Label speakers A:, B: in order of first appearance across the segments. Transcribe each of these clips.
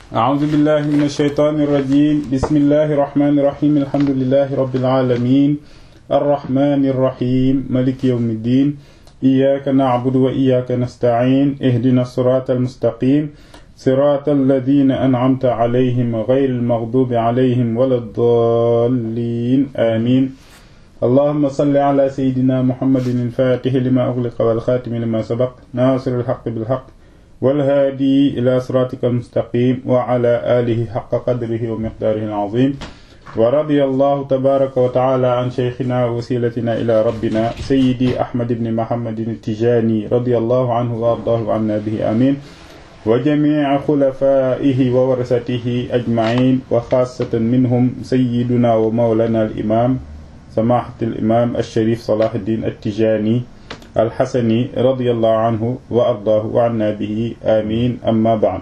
A: أعوذ بالله من الشيطان الرجيم بسم الله الرحمن الرحيم الحمد لله رب العالمين الرحمن الرحيم ملك يوم الدين إياك نعبد وإياك نستعين اهدنا الصراط المستقيم صراط الذين أنعمت عليهم غير المغضوب عليهم ولا الضالين آمين اللهم صل على سيدنا محمد الفاتح لما أغلق والخاتم لما سبق ناصر الحق بالحق والهادي إلى صراطك المستقيم وعلى آله حق قدره ومقداره العظيم ورضي الله تبارك وتعالى عن شيخنا ووسيلتنا إلى ربنا سيدي أحمد بن محمد التجاني رضي الله عنه وأرضاه عنا به آمين وجميع خلفائه وورثته أجمعين وخاصة منهم سيدنا ومولانا الإمام سماحة الإمام الشريف صلاح الدين التجاني الحسني رضي الله عنه وأرضاه وعنا به آمين أما بعد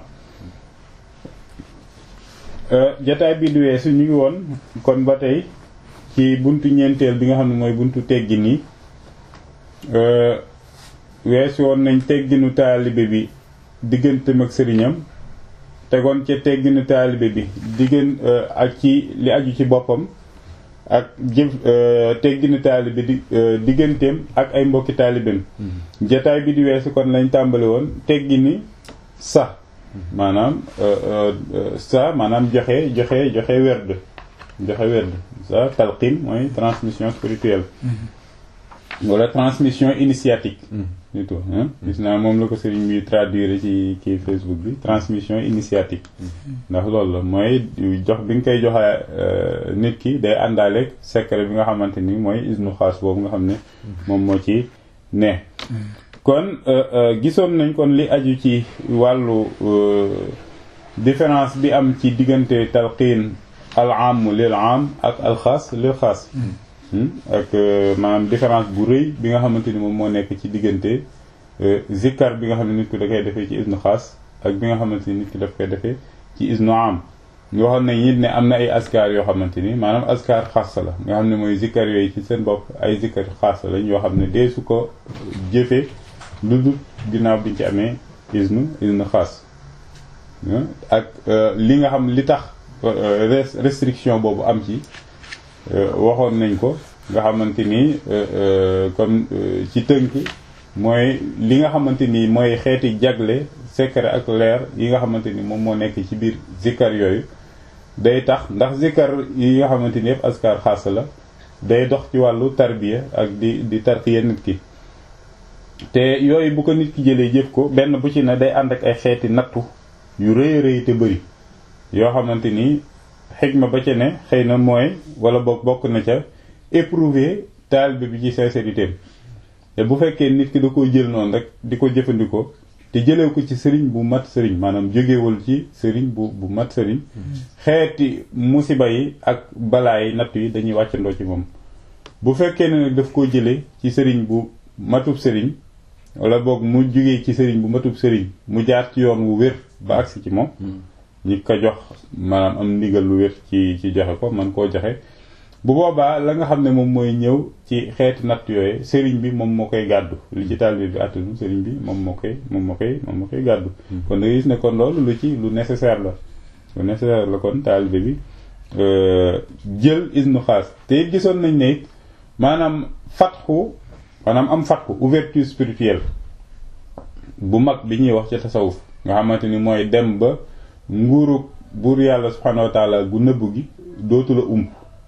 A: jataay bi du weesu ñu ngi woon kon ba tey ci buntu ñeenteel bi nga xam ne mooy buntu teggin yi weesu woon nañ tegginu taalibe bi digganteem ak sëriñam tegoon ca tegginu taalibe bi diggan ak ci li aju ci boppam ak jëf tegginu taalibe di digganteem ak ay mbokki taalibeem jataay bi di weesu kon lañ tàmbali woon teggini sax maanaam sa maanaam joxe joxe joxe werd joxe werd sa talqin mooy transmission spirituelle wala transmission initiatique plutôt gis naa moom la ko sëriñ bi traduire ci kii Facebook bi transmission initiatique ndax loolu la mooy jox bi nga koy joxe nit ki day àndaaleeg secret bi nga xamante ni mooy isnu xaas boobu nga xam ne moom moo ci ne kon gisoon nañ kon li aju ci wàllu différence bi am ci diggante talqiin al am lil am ak al xaas lil xaas ak maanaam différence bu rëy bi nga xamante ni moom moo nekk ci diggante zikkar bi nga xam ne nit ki da koy defee ci isnu xaas ak bi nga xamante ni nit ki daf koy defee ci isnu am yoo xam ne it ne am na ay askar yoo xamante ni maanaam askar xaas la nga xam ne mooy zikkar yooyu ci seen bopp ay zikkar xaas lañ yoo xam ne dee su ko jëfee lu dul ginnaaw biñ ci amee isnu isnu xaas ak li nga xam li tax restriction boobu am ci waxoon nañ ko nga xamante ni comme ci tënk mooy li nga xamante ni mooy xeeti jagle secret ak leer yi nga xamante ni moom moo nekk ci biir zikkar yooyu day tax ndax zikkar yi nga xamante ni yëpp askar xaas la day dox ci wàllu tarbiya ak di di tarqiya nit ki te yooyu bu ko nit ki jëlee jëf ko benn bu ci ne day ànd ak ay xeeti nattu yu rëy rëy te bëri yoo xamante ni xikma ba ca ne xëy na mooy wala boog bokk na ca éprouver taalibe bi ci sincérité te bu fekkee nit ki da koy jël noonu rek di ko jëfandikoo te jëlee ko ci sëriñ bu mat sëriñ maanaam jógewul ci sëriñ bu bu mat sëriñ xeeti musiba yi ak balaa yi natt yi dañuy wàccandoo ci moom bu fekkee ne nag daf koo jëlee ci sëriñ bu matub sëriñ wala boog mu jógee ci sëriñ bu matub sëriñ mu jaar ci yoon wu wér ba agsi ci moom ñi ko jox maanaam am ndigal lu wér ci ci joxe ko man koo joxe bu boobaa la nga xam ne moom mooy ñëw ci xeeti natt yooyu sëriñ bi moom moo koy gàddu li ci taalibe bi attanu sëriñ bi moom moo koy moom moo koy moom moo koy gàddu kon da gis ne kon loolu lu ci lu nécessaire la lu nécessaire la kon taalibe bi jël isnu xaas te it gisoon nañ ne it maanaam fatxu maanaam am fatxu ouverture spirituelle bu mag bi ñuy wax ci tasawuf nga xamante ni mooy dem ba nguurug buur yàlla subhanahu wa taala gu nëbb gi dootu la ump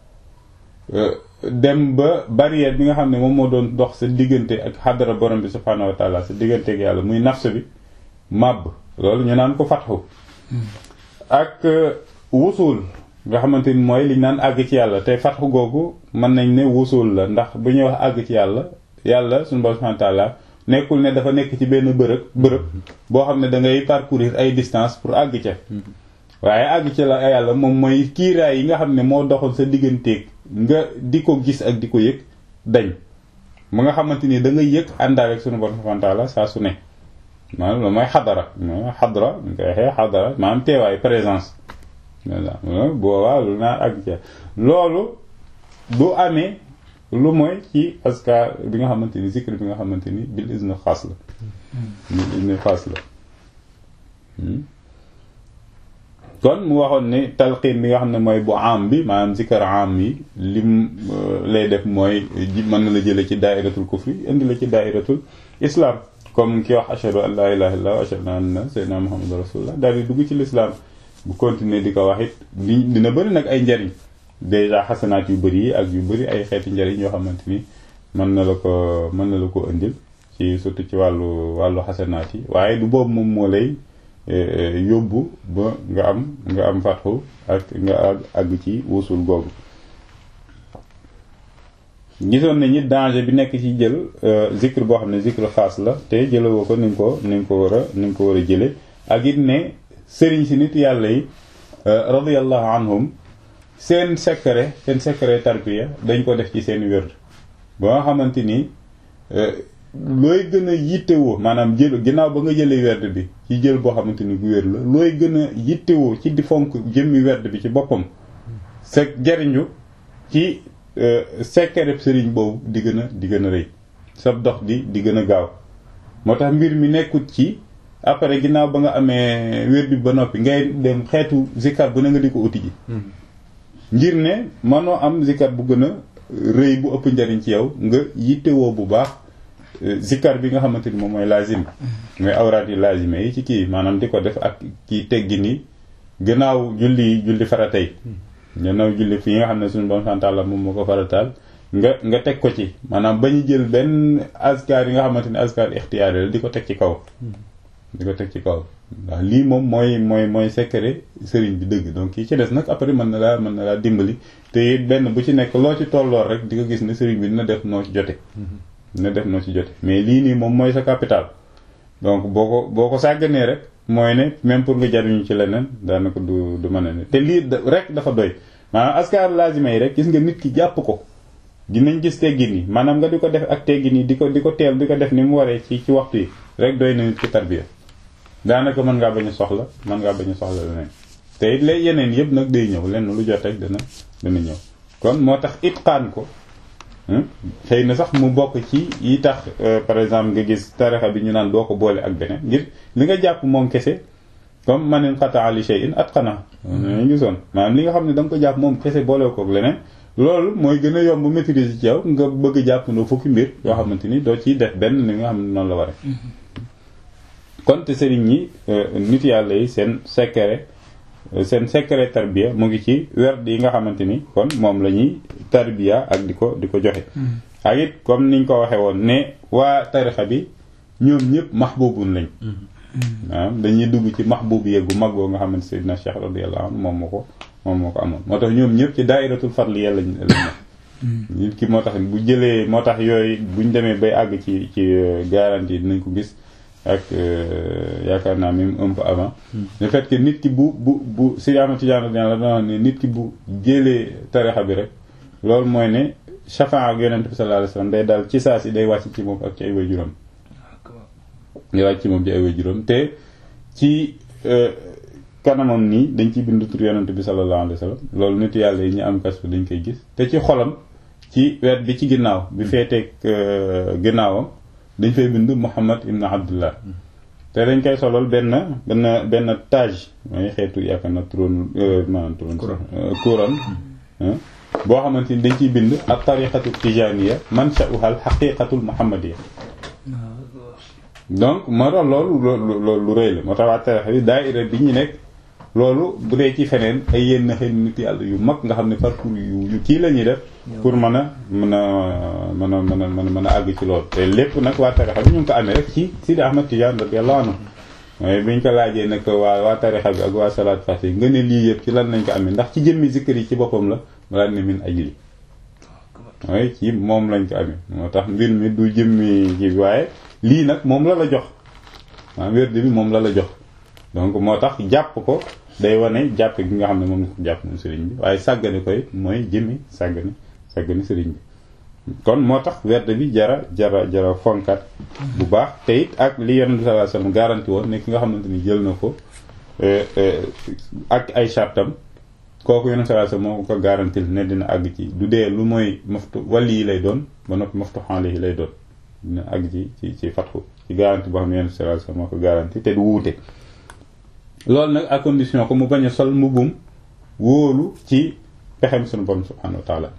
A: dem ba barrière bi nga xam ne moom moo doon dox sa diggante ak xadara borom bi subhanahu wa taala sa diggante ak yàlla muy nafs bi màbb loolu ñu naan ko fatxu ak wusul nga xamante ni mooy liñ naan àgg ci yàlla te fatxu googu mën nañ ne wusul la ndax bu ñuy wax àgg ci yàlla yàlla suñu borom subhanahu wa taala nekkul ne dafa nekk ci benn bërëb bërëb boo xam ne da ngay parcourir ay distance pour àgg ca waaye àgg ca la yàlla moom mooy kiiraay yi nga xam ne moo doxal sa digganteeg nga di ko gis ak di ko yëg dañ mu nga xamante ni da ngay yëg àndaale ak sunu borom subhanahu wa taala saa su ne maanaam loolu mooy xadara mooy xadara ñu koy waxee xadara maanaam teewaay présence boobaa lu naa àgg ca loolu du amee lu mooy ci askar bi nga xamante ni zikr bi nga xamante ni bil izn xaas la bil izn xaas la kon mu waxoon ne talqiin bi nga xam ne mooy bu am bi maanaam zikar am yi lim lay def mooy mën na la jële ci daairatul kufri indi la ci daairatul islam comme ki wax ashhadu an la ilaha illallah wa ashhadu anna sayyidina muhammadu rasulullah daal di dugg ci l'islam bu continuer di ko wax it di dina bëri nag ay njariñ déjà xasanaat yu bëri yi ak yu bëri ay xeeti njariñ yoo xamante ni mën na la ko mën na la ko indil ci surtout ci wàllu wàllu xasanaat yi waaye du boobu moom moo lay yóbbu ba nga am nga am fatxu ak nga àgg ci wusul googu gisoon nañu danger bi nekk ci jël zikr boo xam ne zikr xaas la te jëlewoo ko ni nga ko ni nga ko war a ni nga ko war a jële ak it ne sëriñ si nit yàlla yi radiyallahu anhum seen secret seen secret tarbiya dañ ko def ci seen wér ba nga xamante ni looy gën a yittewoo maanaam jël ginnaaw ba nga jëlee werd bi ci jël boo xamante ni bu wér la looy gën a yittewoo ci di fonk jëmmi werd bi ci boppam sa jariñu ci secret sëriñ boobu di gën a di gën a rëy sa dox di di gën a gaaw moo tax mbir mi nekkut ci après ginnaaw ba nga amee wér bi ba noppi ngay dem xeetu zikar bu ne nga di ko uti ji ngir ne mënoo am zikar bu gën a rëy bu ëpp njariñ ci yow nga yittewoo bu baax zikar bi nga xamante ni moom mooy lazim mooy awraat yi lazime yi ci kii maanaam di ko def ak kii teggi ni gannaaw julli julli faratay gannaaw julli fii nga xam ne suñu bon santaala moom moo ko farataal nga nga teg ko ci maanaam ba ñu jël benn askar yi nga xamante ni askar ixtiyaari la di ko teg ci kaw di ko teg ci kaw ndax lii moom mooy mooy mooy secret sëriñ bi dëgg donc kii ci des nag après mën na laa mën na laa dimbali te it benn bu ci nekk loo ci tolloor rek di nga gis ne sëriñ bi dina def noo ci jote dina def noo ci jote mais lii nii moom mooy sa capital donc boo ko boo ko sàgganee rek mooy ne même pour nga jariñu ci leneen daanaka du du mën a ne te lii rek dafa doy maanaam askar lazima yi rek gis nga nit ki jàpp ko dinañ gis teggin yi maanaam nga di ko def ak teggin yi di ko di ko teel di ko def ni mu waree ci ci waxtu yi rek doy na nit ki tarbiya daanaka mën ngaa bañ a soxla mën ngaa bañ a soxla leneen te it lay yeneen yëpp nag day ñëw lenn lu jot rek dana dana ñëw kon moo tax itqaan ko xëy na sax mu bokk ci yi tax par exemple nga gis tarixa bi ñu naan doo ko boole ak beneen ngir li nga jàpp moom kese comme manin xataa li shay'in atqana ñu gisoon maanaam li nga xam ne da nga ko jàpp moom kese boole ko ak leneen loolu mooy gën a yomb maîtriser ci yow nga bëgg jàpp ndoo fukki mbir yoo xamante ni doo ciy def benn li nga xam ne noonu la ware kon te sëriñ ñi nit yàlla yi seen secret seen secret tarbiya mu ngi ci werd yi nga xamante ni kon moom la ñuy tarbiya ak di ko di ko joxe ak it comme niñ ko waxee woon ne waa tarixa bi ñoom ñëpp mahbubun lañ waaw dañuy dugg ci mahbub yeggu mag boo nga xamante Seydina Cheikh radiyallahu anhu moom moo ko moom moo ko amoon moo tax ñoom ñëpp ci daayiratul fadliya lañ lañ nit ki moo tax bu jëlee moo tax yooyu buñ demee bay àgg ci ci garantie dinañ ko gis ak yaakaar naa même un peu avant le fait que nit ki bu bu bu si ama Tijaan la doon ne nit ki bu jëlee tarixa bi rek loolu mooy ne chafan ak yonent bi sallallahu alayhi wasallam day daal ci saa si day wàcc ci moom ak ci ay waajuram day wàcc ci moom ci ay waajuram te ci kanamam nii dañ ciy bind tur yonent bi sallallahu alayhi wasallam loolu nit yàlla yi ñu am kas dañ koy gis te ci xolam ci wet bi ci ginnaaw bi feeteeg ginnaawam dañ fay bind Muhammad ibn Abdullah te dañ koy solol benn benn benn tage mooy xeetu yaakaar na trône maanaam trône couronne boo xamante ni dañ ciy bind ak tariqatu tijaniya mansha'uha al haqiqatul muhammadiya donc moo tax loolu loolu lu rëy la moo tax waa tarixa bi daayira bi ñu nekk loolu bu dee ci feneen ay yenn xëy nit yàlla yu mag nga xam ne parcours yu yu kii la ñuy def pour mën a mën a mën a mën a mën a mën a àgg ci loolu te lépp nag waa tarixa bi ñu ngi ko amee rek ci Sidi Ahmad Tidiane radiyallahu anhu mooy biñ ko laajee nag waa waa tarixa bi ak waa salaat fasi nga ne lii yëpp ci lan lañ ko amee ndax ci jëmmi zikkër yi ci boppam la balaa ne min ajli mooy ci moom lañ ko amee moo tax mbir mi du jëmmi ci waaye lii nag moom la la jox maa wérdi bi moom la la jox donc moo tax jàpp ko day wane jàpp gi nga xam ne moom la ko jàpp moom sëriñ bi waaye sàggane koy mooy jëmmi sàggane sàggane sëriñ bi kon moo tax werd bi jara jara jara fonkat bu baax te it ak li yonent bi sallallahu alayhi wasallam garanti woon ne ki nga xamante ni jël na ko ak ay chartam kooku yonent sallallahu alayhi wasallam moo ko garantil ne dina àgg ci du dee lu mooy maftu wàlli yi lay doon ba noppi maftu xaale yi lay doon dina àgg ci ci ci fatxu ci garanti boo xam ne yonent sallallahu alayhi wasallam moo ko garanti te du wuute loolu nag à condition ko mu bañ a sol mbubbum wóolu ci pexem sunu borom subhanahu wa taala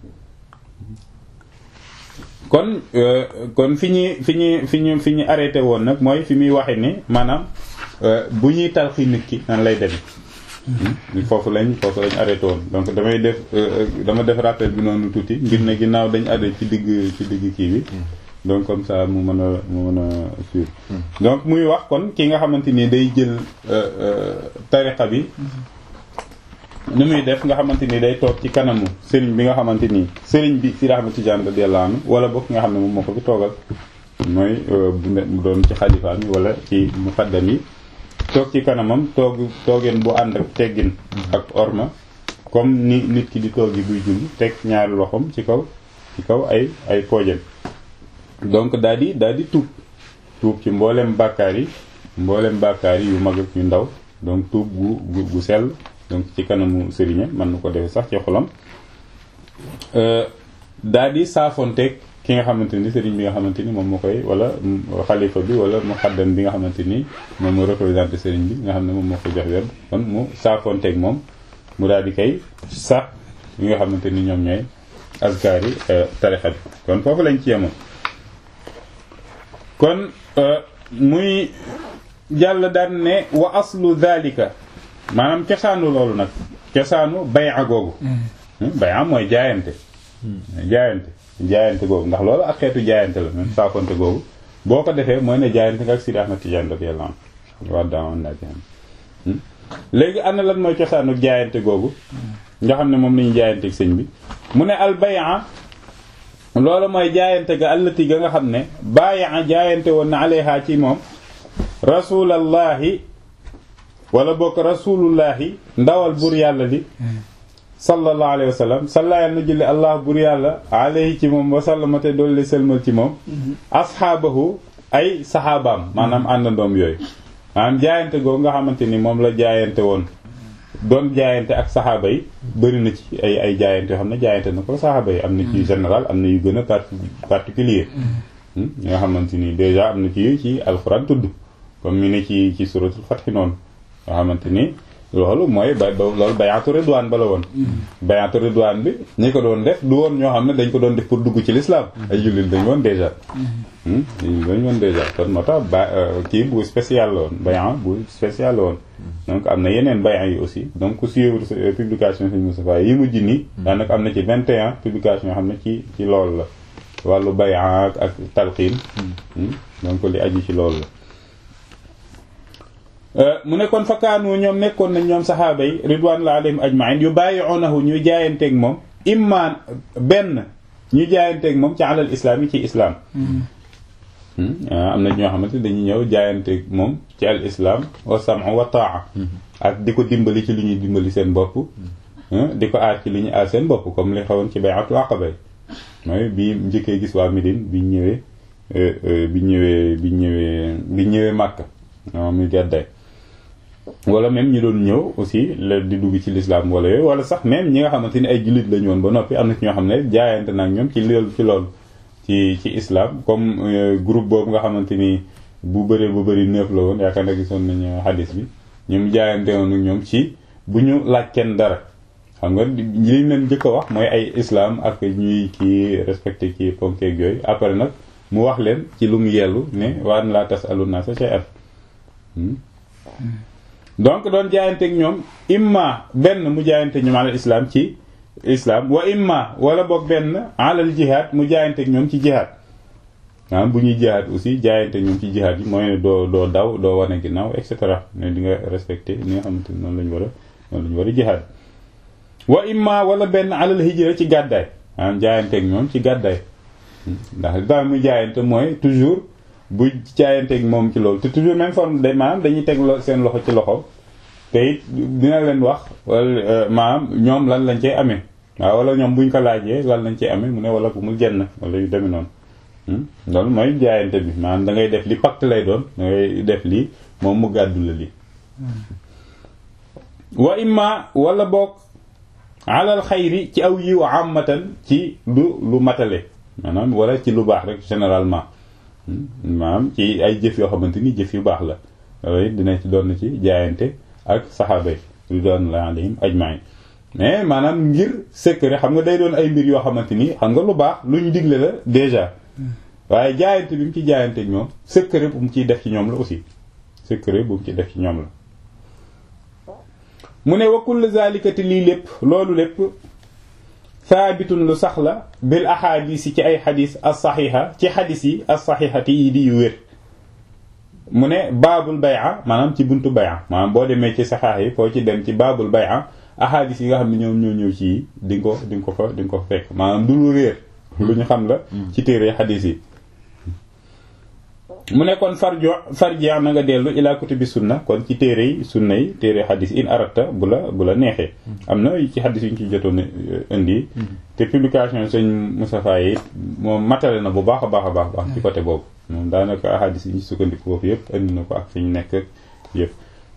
A: kon kon fi ñuy fi ñuy fi ñu fi ñu arrêté woon nag mooy fi muy waxe ni maanaam bu ñuy talxi nit ki nan lay demee foofu lañ foofu lañ arrêté woon donc damay def dama def rappel bi noonu tuuti ngir ne ginnaaw dañ arrêté ci digg ci digg kii bi donc comme ça mu mën a mu mën a suivre donc muy wax kon ki nga xamante ni day jël tariqa bi ni muy def nga xamante ni day toog ci kanamu sëriñ bi nga xamante ni sëriñ bi si Ahmad Tijaan radiyallahu anhu wala bokk nga xam ne moom moo ko fi toogal mooy bu ne mu doon ci xalifaam yi wala ci muqaddam yi toog ci kanamam toog toogeen bu ànd ak teggin ak orma comme ni nit ki di toogi buy julli teg ñaari loxoom ci kaw ci kaw ay ay poojam donc daal di daal di tuub tuub ci mboolem bàkkaar yi mboolem bàkkaar yi yu mag ak yu ndaw donc tuub gu gu gu sell donc ci kanamu sëriñam mën na ko defee sax ci xolam daal di saafonteeg ki nga xamante ni sëriñ bi nga xamante ni moom moo koy wala xalifa bi wala muxaddam bi nga xamante ni moom moo représenté sëriñ bi nga xam ne moom moo ko jox wér kon mu saafonteeg moom mu daal di koy sax yi nga xamante ni ñoom ñooy askar yi tarixa bi kon foofu lañ ci yemoon kon muy jàll daan ne wa aslu dhalika maanaam cosaanu loolu nag cosaanu bay'a googu bay'a mooy jaayante jaayante jaayante googu ndax loolu ak xeetu jaayante la même saafonte googu boo ko defee mooy ne jaayante nga ak Sidi Ahmad Tijaan radiyallahu anhu wa daawoon naa ci léegi ana lan mooy cosaanu jaayante googu nga xam ne moom lañu jaayante ak sëñ bi mu ne al bay'a loolu mooy jaayante ga allati ga nga xam ne bàyyi jaayante woon na alayha ci moom rasulallahi wala bokk rasulullahi ndawal bur yàlla li sallallahu alayhi wa sallam salla yàlla na julli allah bur yàlla alayhi ci moom wasallama te doolu sëlmal ci moom ashaabahu ay saxaabaam maanaam àndandoom yooyu maanaam jaayante googu nga xamante ni moom la jaayante woon doon jaayante ak saxaaba yi bëri na ci ay ay jaayante yoo xam ne jaayante na ko saxaaba yi am na ci général am na yu gën a particulier yi nga xamante ni déjà am na ci yu ci alxuraan tudd comme mi ne ci ci suratul Fath noonu nga xamante ni loolu mooy ba loolu bayaatu ridwaan ba la woon bayaatu ridwaan bi ñi ko doon def du woon ñoo xam ne dañ ko doon def pour dugg ci l'islam ay jullit dañ woon déjà dañ woon déjà kon moo tax ba kii bu spécial la woon bayan bu spécial la woon donc am na yeneen bayan yi aussi donc ku suivre publication Sëñ Moustapha yi mujj nii daanaka am na ci 21 publication yoo xam ne ci ci loolu la wàllu bayan ak talqiin donc li aju ci loolu la mu ne kon fakkaanu ñoom nekkoon nañ ñoom saxaaba yi ridwanullahi alayhim ajmain yu bàyyi'unahu ñu jaayanteeg moom imma benn ñu jaayanteeg moom ci alal islam yi ci islam am na ñoo xamante dañuy ñëw jaayanteeg moom ci al islam wa sam'u wa ta'a ak di ko dimbali ci li ñuy dimbali seen bopp di ko aar ci li ñuy aar seen bopp comme li xewoon ci bay'atul aqaba mooy bi njëkkee gis waa Médine bi ñëwee bi ñëwee bi ñëwee bi ñëwee Makka moom mi gàddaay wala même ñi doon ñëw aussi la di dugg ci l'islam wala yooyu wala sax même ñi nga xamante ni ay jullit lañu woon ba noppi am na ci ñoo xam ne jaayante nag ñoom ci loolu ci loolu ci ci islam comme groupe boobu nga xamante ni bu bëree bu bëri neuf la woon yaakaar na gisoon nañu hadis bi ñoom jaayante woon ak ñoom ci bu ñu laaj kenn dara xam nga li ñu leen njëkk a wax mooy ay islam ak ñuy kii respecté kii ponkeeg yooyu après nag mu wax leen ci lu mu yellu ne waan laa tas alu naa sa shay'an donc doon jaayanteeg ñoom imma benn mu jaayante ñoom alal islam ci islam wa imma wala boog benn alal jihaad mu jaayanteeg ñoom ci jihaad maanaam bu ñuy jihaad aussi jaayante ñoom ci jihaad yi mooy ne doo doo daw doo wane ginnaaw et cetera ne di nga respecté ni nga xamante ni noonu la ñu war a noonu la ñu war a jihaad wa imma wala benn alal hijra ci gàddaay maanaam jaayanteeg ñoom ci gàddaay ndax li tax muy jaayante mooy toujours bu jaayanteeg moom ci loolu te toujours même forme de maanaam dañuy teg seen loxo ci loxo te it dina leen wax wala maanaam ñoom lan lañ cey amee waaw wala ñoom buñ ko laajee lan lañ cey amee mu ne wala bu mu jenn wala yu demee noonu loolu mooy jaayante bi maanaam da ngay def li pacte lay doon da ngay def lii moom mu gàddu la lii wa imma wala boog alal xayri ci aw yiw amatan ci lu lu matale maanaam wala ci lu baax rek généralement maanaam ci ay jëf yoo xamante ni jëf yu baax la loolu dina ci doon ci jaayante ak saxaaba yi ridwanullahi alayhim ajmain mais maanaam ngir secret xam nga day doon ay mbir yoo xamante ni xam nga lu baax lu ñu digle la déjà waaye jaayante bi mu ci jaayante ñoom secret bu mu ciy def ci ñoom la aussi secret bu mu ciy def ci ñoom la mu ne wa kullu zalikati lii lépp loolu lépp saabitun lu sax la bil ahadis yi ci ay xadis as saxiixa ci xadis yi as saxiixati yi di yu wér mu ne baabul bay'a maanaam ci buntu bay'a maanaam boo demee ci saxaax yi foo ci dem ci baabul bay'a ahadis yi nga xam ne ñoom ñoo ñëw ci di nga ko di nga ko fa di nga ko fekk maanaam du lu réer lu ñu xam la ci téere xadis yi mu ne kon farjo farji na nga dellu ila kutubi sunna kon ci téere yi sunna yi téere xadis in arata bu la bu la neexee am na ci xadis yi ñu ci jotoon indi te publication sëñ Moustapha yi moom matale na bu baax a baax a baax baax ci côté boobu moom daanaka xadis yi ñu sukkandiku foofu yëpp indi na ko ak fi ñu nekk yëpp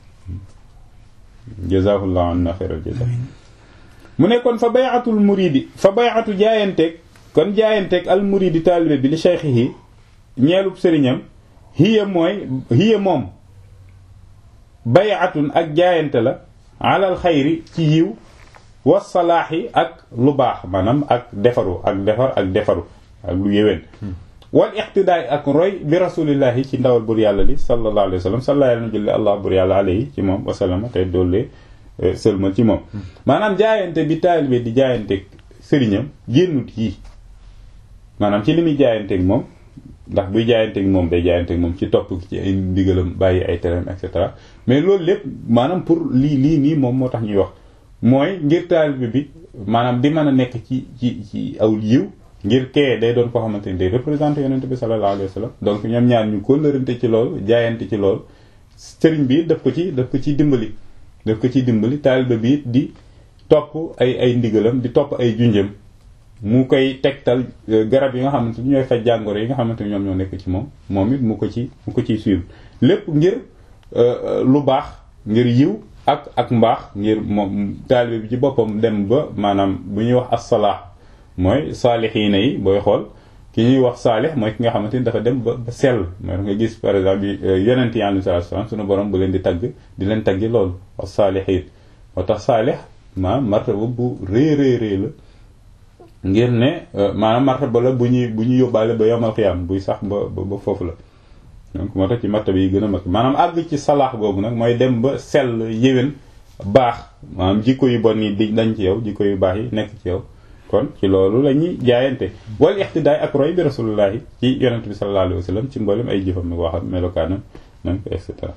A: jazaahullahu anna xayral jaza mu ne kon fa bayatul muridi fa bayatu jaayanteeg kon jaayanteeg al muridi taalibe bi li cheikhihi ñeelub sëriñam hiya mooy hiya moom bayatun ak jaayante la alal xayri ci yiw wa salaaxi ak lu baax maanaam ak defaru ak defar ak defaru ak lu yéwén wal iqtidaay ak roy bi rasulillahi ci ndawal bur yàlla li sallallahu alayhi wa sallam sallallahu alayhi wa julli allah bur yàlla alayhi ci moom wasallama te doollee sëlmal ci moom maanaam jaayante bi taalibe di jaayanteeg sëriñam génnut yi maanaam ci li muy jaayanteeg moom ndax buy jaayanteeg moom day jaayanteeg moom ci topp ci ay ndigalam bàyyi ay tereem et cetera mais loolu lépp maanaam pour lii lii nii moom moo tax ñuy wax mooy ngir taalibe bi maanaam di mën a nekk ci ci ci aw yiw ngir kee day doon koo xamante ni day représenté yonent bi sallallahu alayhi wa sallam donc ñoom ñaar ñu kóllërante ci loolu jaayante ci loolu sëriñ bi daf ko ci daf ko ciy dimbali daf ko ciy dimbali taalibe bi di topp ay ay ndigalam di topp ay junjam mu koy tegtal garab yi nga xamante ni ñooy faj jàngoro yi nga xamante ni ñoom ñoo nekk ci moom moom it mu ko ci mu ko ciy suivre lépp ngir lu baax ngir yiw ak ak mbaax ngir moom taalibe bi ci boppam dem ba maanaam bu ñuy wax as-salaax mooy saalixiina yi booy xool ki ñuy wax saalix mooy ki nga xamante ni dafa dem ba ba sell mooy nga gis par exemple yonent yi alayhi salaatu salaam sunu borom bu leen di tagg di leen taggi loolu as saalixiin moo tax saalix maanaam martaba bu rëy rëy rëy la ngir ne maanaam martaba la bu ñuy bu ñuy yóbbaale ba yomal xiyaam buy sax ba ba foofu la donc moo tax ci martaba yi gën a mag maanaam àgg ci salaax googu nag mooy dem ba sell yéwén baax maanaam jikko yu bon yi di dañ ci yow jikko yu baax yi nekk ci yow kon ci loolu la ñuy jaayante wal ixtidaay ak roy bi rasulullahi ci yonent bi sallallahu alayhi wa sallam ci mboolem ay jëfam nag waxam melokaanam nag et cetera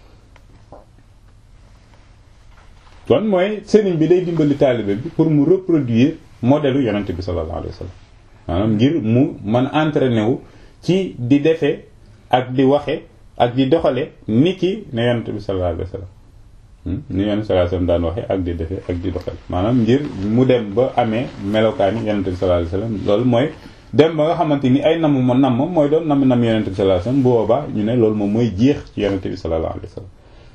A: kon mooy sëriñ bi day dimbali taalibe bi pour mu reproduire modèle yonent bi sallallahu alayhi wa sallam maanaam ngir mu man entraîné wu ci di defee ak di waxe ak di doxale ni ki ne yonent bi sallallahu alayhi wa sallam ni yonent sallallahu alayhi wa sallam daan waxe ak di defee ak di doxale maanaam ngir mu dem ba amee melokaani yonent bi sallallahu alayhi wa sallam loolu mooy dem ba nga xamante ni ay namm ma namm mooy doon namm namm yonent bi sallallahu alayhi wa sallam bu boobaa ñu ne loolu moom mooy jeex ci yonent bi sallallahu alayhi wa sallam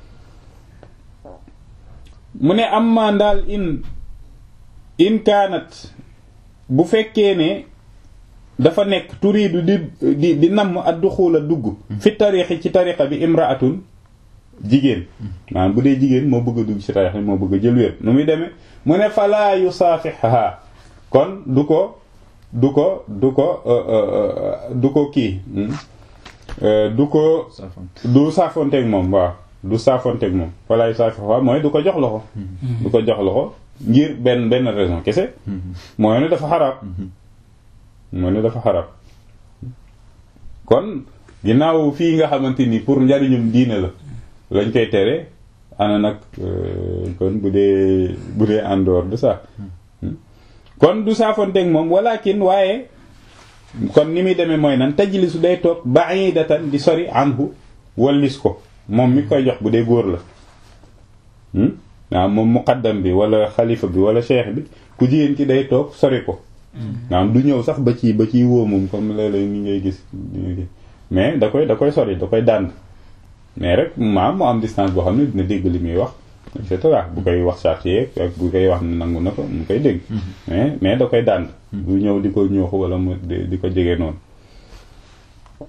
A: mu ne am maa ndaal in in kaanat bu fekkee ne dafa nekk turiidu di di di namm ad duxula dugg fi tariixi ci tariqa bi imraatun jigéen maanaam bu dee jigéen moo bëgg a dugg ci tariqa bi moo bëgg a jël wér nu muy demee mu ne falaa yusaafixha kon du ko du ko du ko du ko kii du ko du saafonteeg moom waaw du saafonteeg moom falaa yusaafixha mooy du ko jox loxo du ko jox loxo ngir benn benn raison kese mooy ne dafa xaraam mooy ne dafa xaraam kon ginnaaw fii nga xamante ni pour njariñum diine la lañ koy tere ana nag kon bu dee bu dee en dehors de ça kon du saafonteeg moom walakin waaye kon ni muy demee mooy nan tajlisu day toog ba'idatan di sori anhu wallis ko moom mi koy jox bu dee góor la waaw moom muqaddam bi wala xalifa bi wala cheikh bi ku jigéen ki day toog sori ko waaw du ñëw sax ba ci ba ciy woo moom comme léeg-léeg ni ngay gis mais da koy da koy sori da koy dànd mais rek maam mu am distance boo xam ne dina dégg li muy wax et cetera bu koy wax chartier ak bu koy wax ne nangu na ko mu koy dégg mais mais da koy dànd du ñëw di ko ñooxu wala mu di ko jege noonu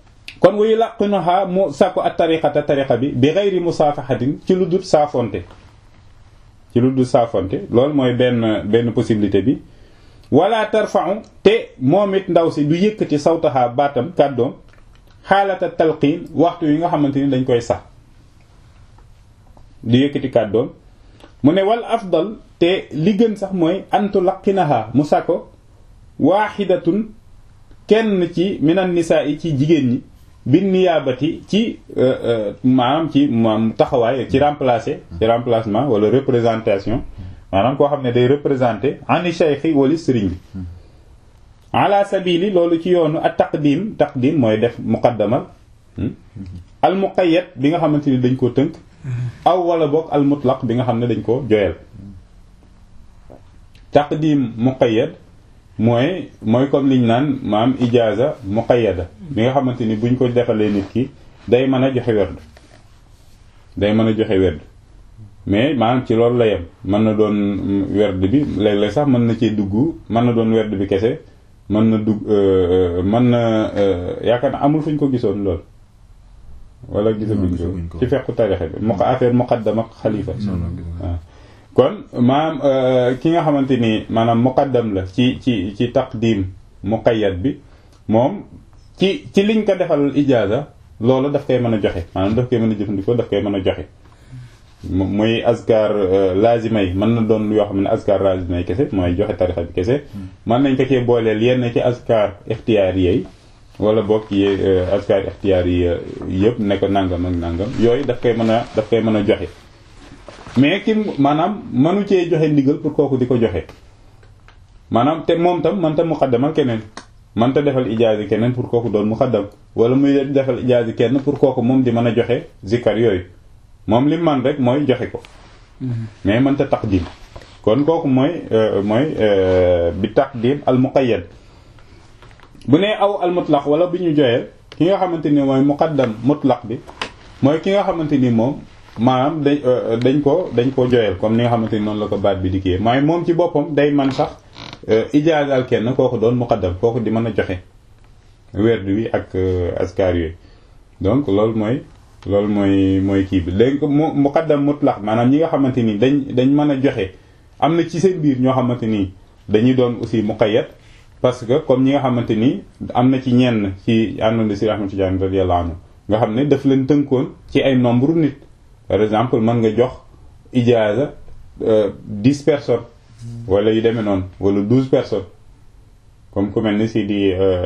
A: kon wuyu làqinoxaa mu sàkku ak tariqata tariqa bi bi xayri musaafaxatin ci lu dut saafonte ci lu dul saafonte loolu mooy benn benn possibilité bi wala tarfa'u te moom it ndaw si du yëkkati sawtaha baatam kàddoom xaalata talqiin waxtu yi nga xamante ni dañ koy sax du yëkkati kàddoom mu ne wal afdal te li gën sax mooy antu laqinaha mu sako waaxidatun kenn ci minan nisaa yi ci jigéen ñi bin niyaabati ci maanaam ci maam taxawaay ci remplacer ci remplacement wala représentation maanaam koo xam ne day représenter ani shaykhi wala sëriñ bi ala sabili loolu ci yoonu ak taqdim taqdim mooy def muqaddamal al muqayyad bi nga xamante ni dañ koo tënk aw wala boog al mutlaq bi nga xam ne dañ ko joyal taqdim muqayyad mooy mooy comme liñ naan maam ijaaza muqayyada bi nga xamante ni buñ ko defalee nit ki day mën a joxe werd day mën a joxe werd mais maanaam ci loolu la yem mën na doon werd bi léeg-léeg sax mën na cee dugg mën na doon werd bi kese mën na dugg mën na yaakaar na amul fuñ ko gisoon lool wala gisaguñ ko ci fekku tarixe bi mu affaire muqaddam ak xalifa waaw kon maanaam ki nga xamante ni maanaam muqaddam la ci ci ci taqdim muqayyad bi moom ci ci liñ ko defal ijaaza loolu daf koy mën a joxe maanaam daf koy mën a jëfandikoo daf koy mën a joxe muy azkar lazima yi mën na doon yoo xam ne azkar lazima yi kese mooy joxe tarixa bi kese mën nañ ko cee booleel yenn ci azkar ixtiyaari yi wala boog yi azkar ixtiyaari yi yëpp ne ko nangam ak nangam yooyu daf koy mën a daf koy mën a joxe mais ki maanaam mënu cee joxe ndigal pour kooku di ko joxe maanaam te moom tam man tam muqaddamal keneen man ta defal ijaazi keneen pour kooku doon muqaddam wala muy defal ijaazi kenn pour kooku moom di mën a joxe zikkar yooyu moom li man rek mooy joxe ko mais man ta taqdim kon kooku mooy mooy bi taqdim al muqayyad bu nee aw al mutlaq wala bi ñu joyeel ki nga xamante ni mooy muqaddam mutlaq bi mooy ki nga xamante ni moom maanaam dañ dañ ko dañ ko joyal comme ni nga xamante ni noonu la ko baat bi dikkee mooy moom ci boppam day man sax ijaazal kenn kooku doon muqaddam kooku di mën a joxe werd wi ak askar yooyu donc loolu mooy loolu mooy mooy kii bi léegi mu muqaddam mutlaq maanaam ñi nga xamante ni dañ dañ mën a joxe am na ci seen biir ñoo xamante ni dañuy doon aussi muqayyad parce que comme ñi nga xamante ni am na ci ñenn ci àndoon si Ahmad Tijaan radiyallahu anhu nga xam ne daf leen tënkoon ci ay nombre nit par exemple mën nga jox ijaaza dix personnes wala yu demee noonu wala douze personnes comme ku mel ni si di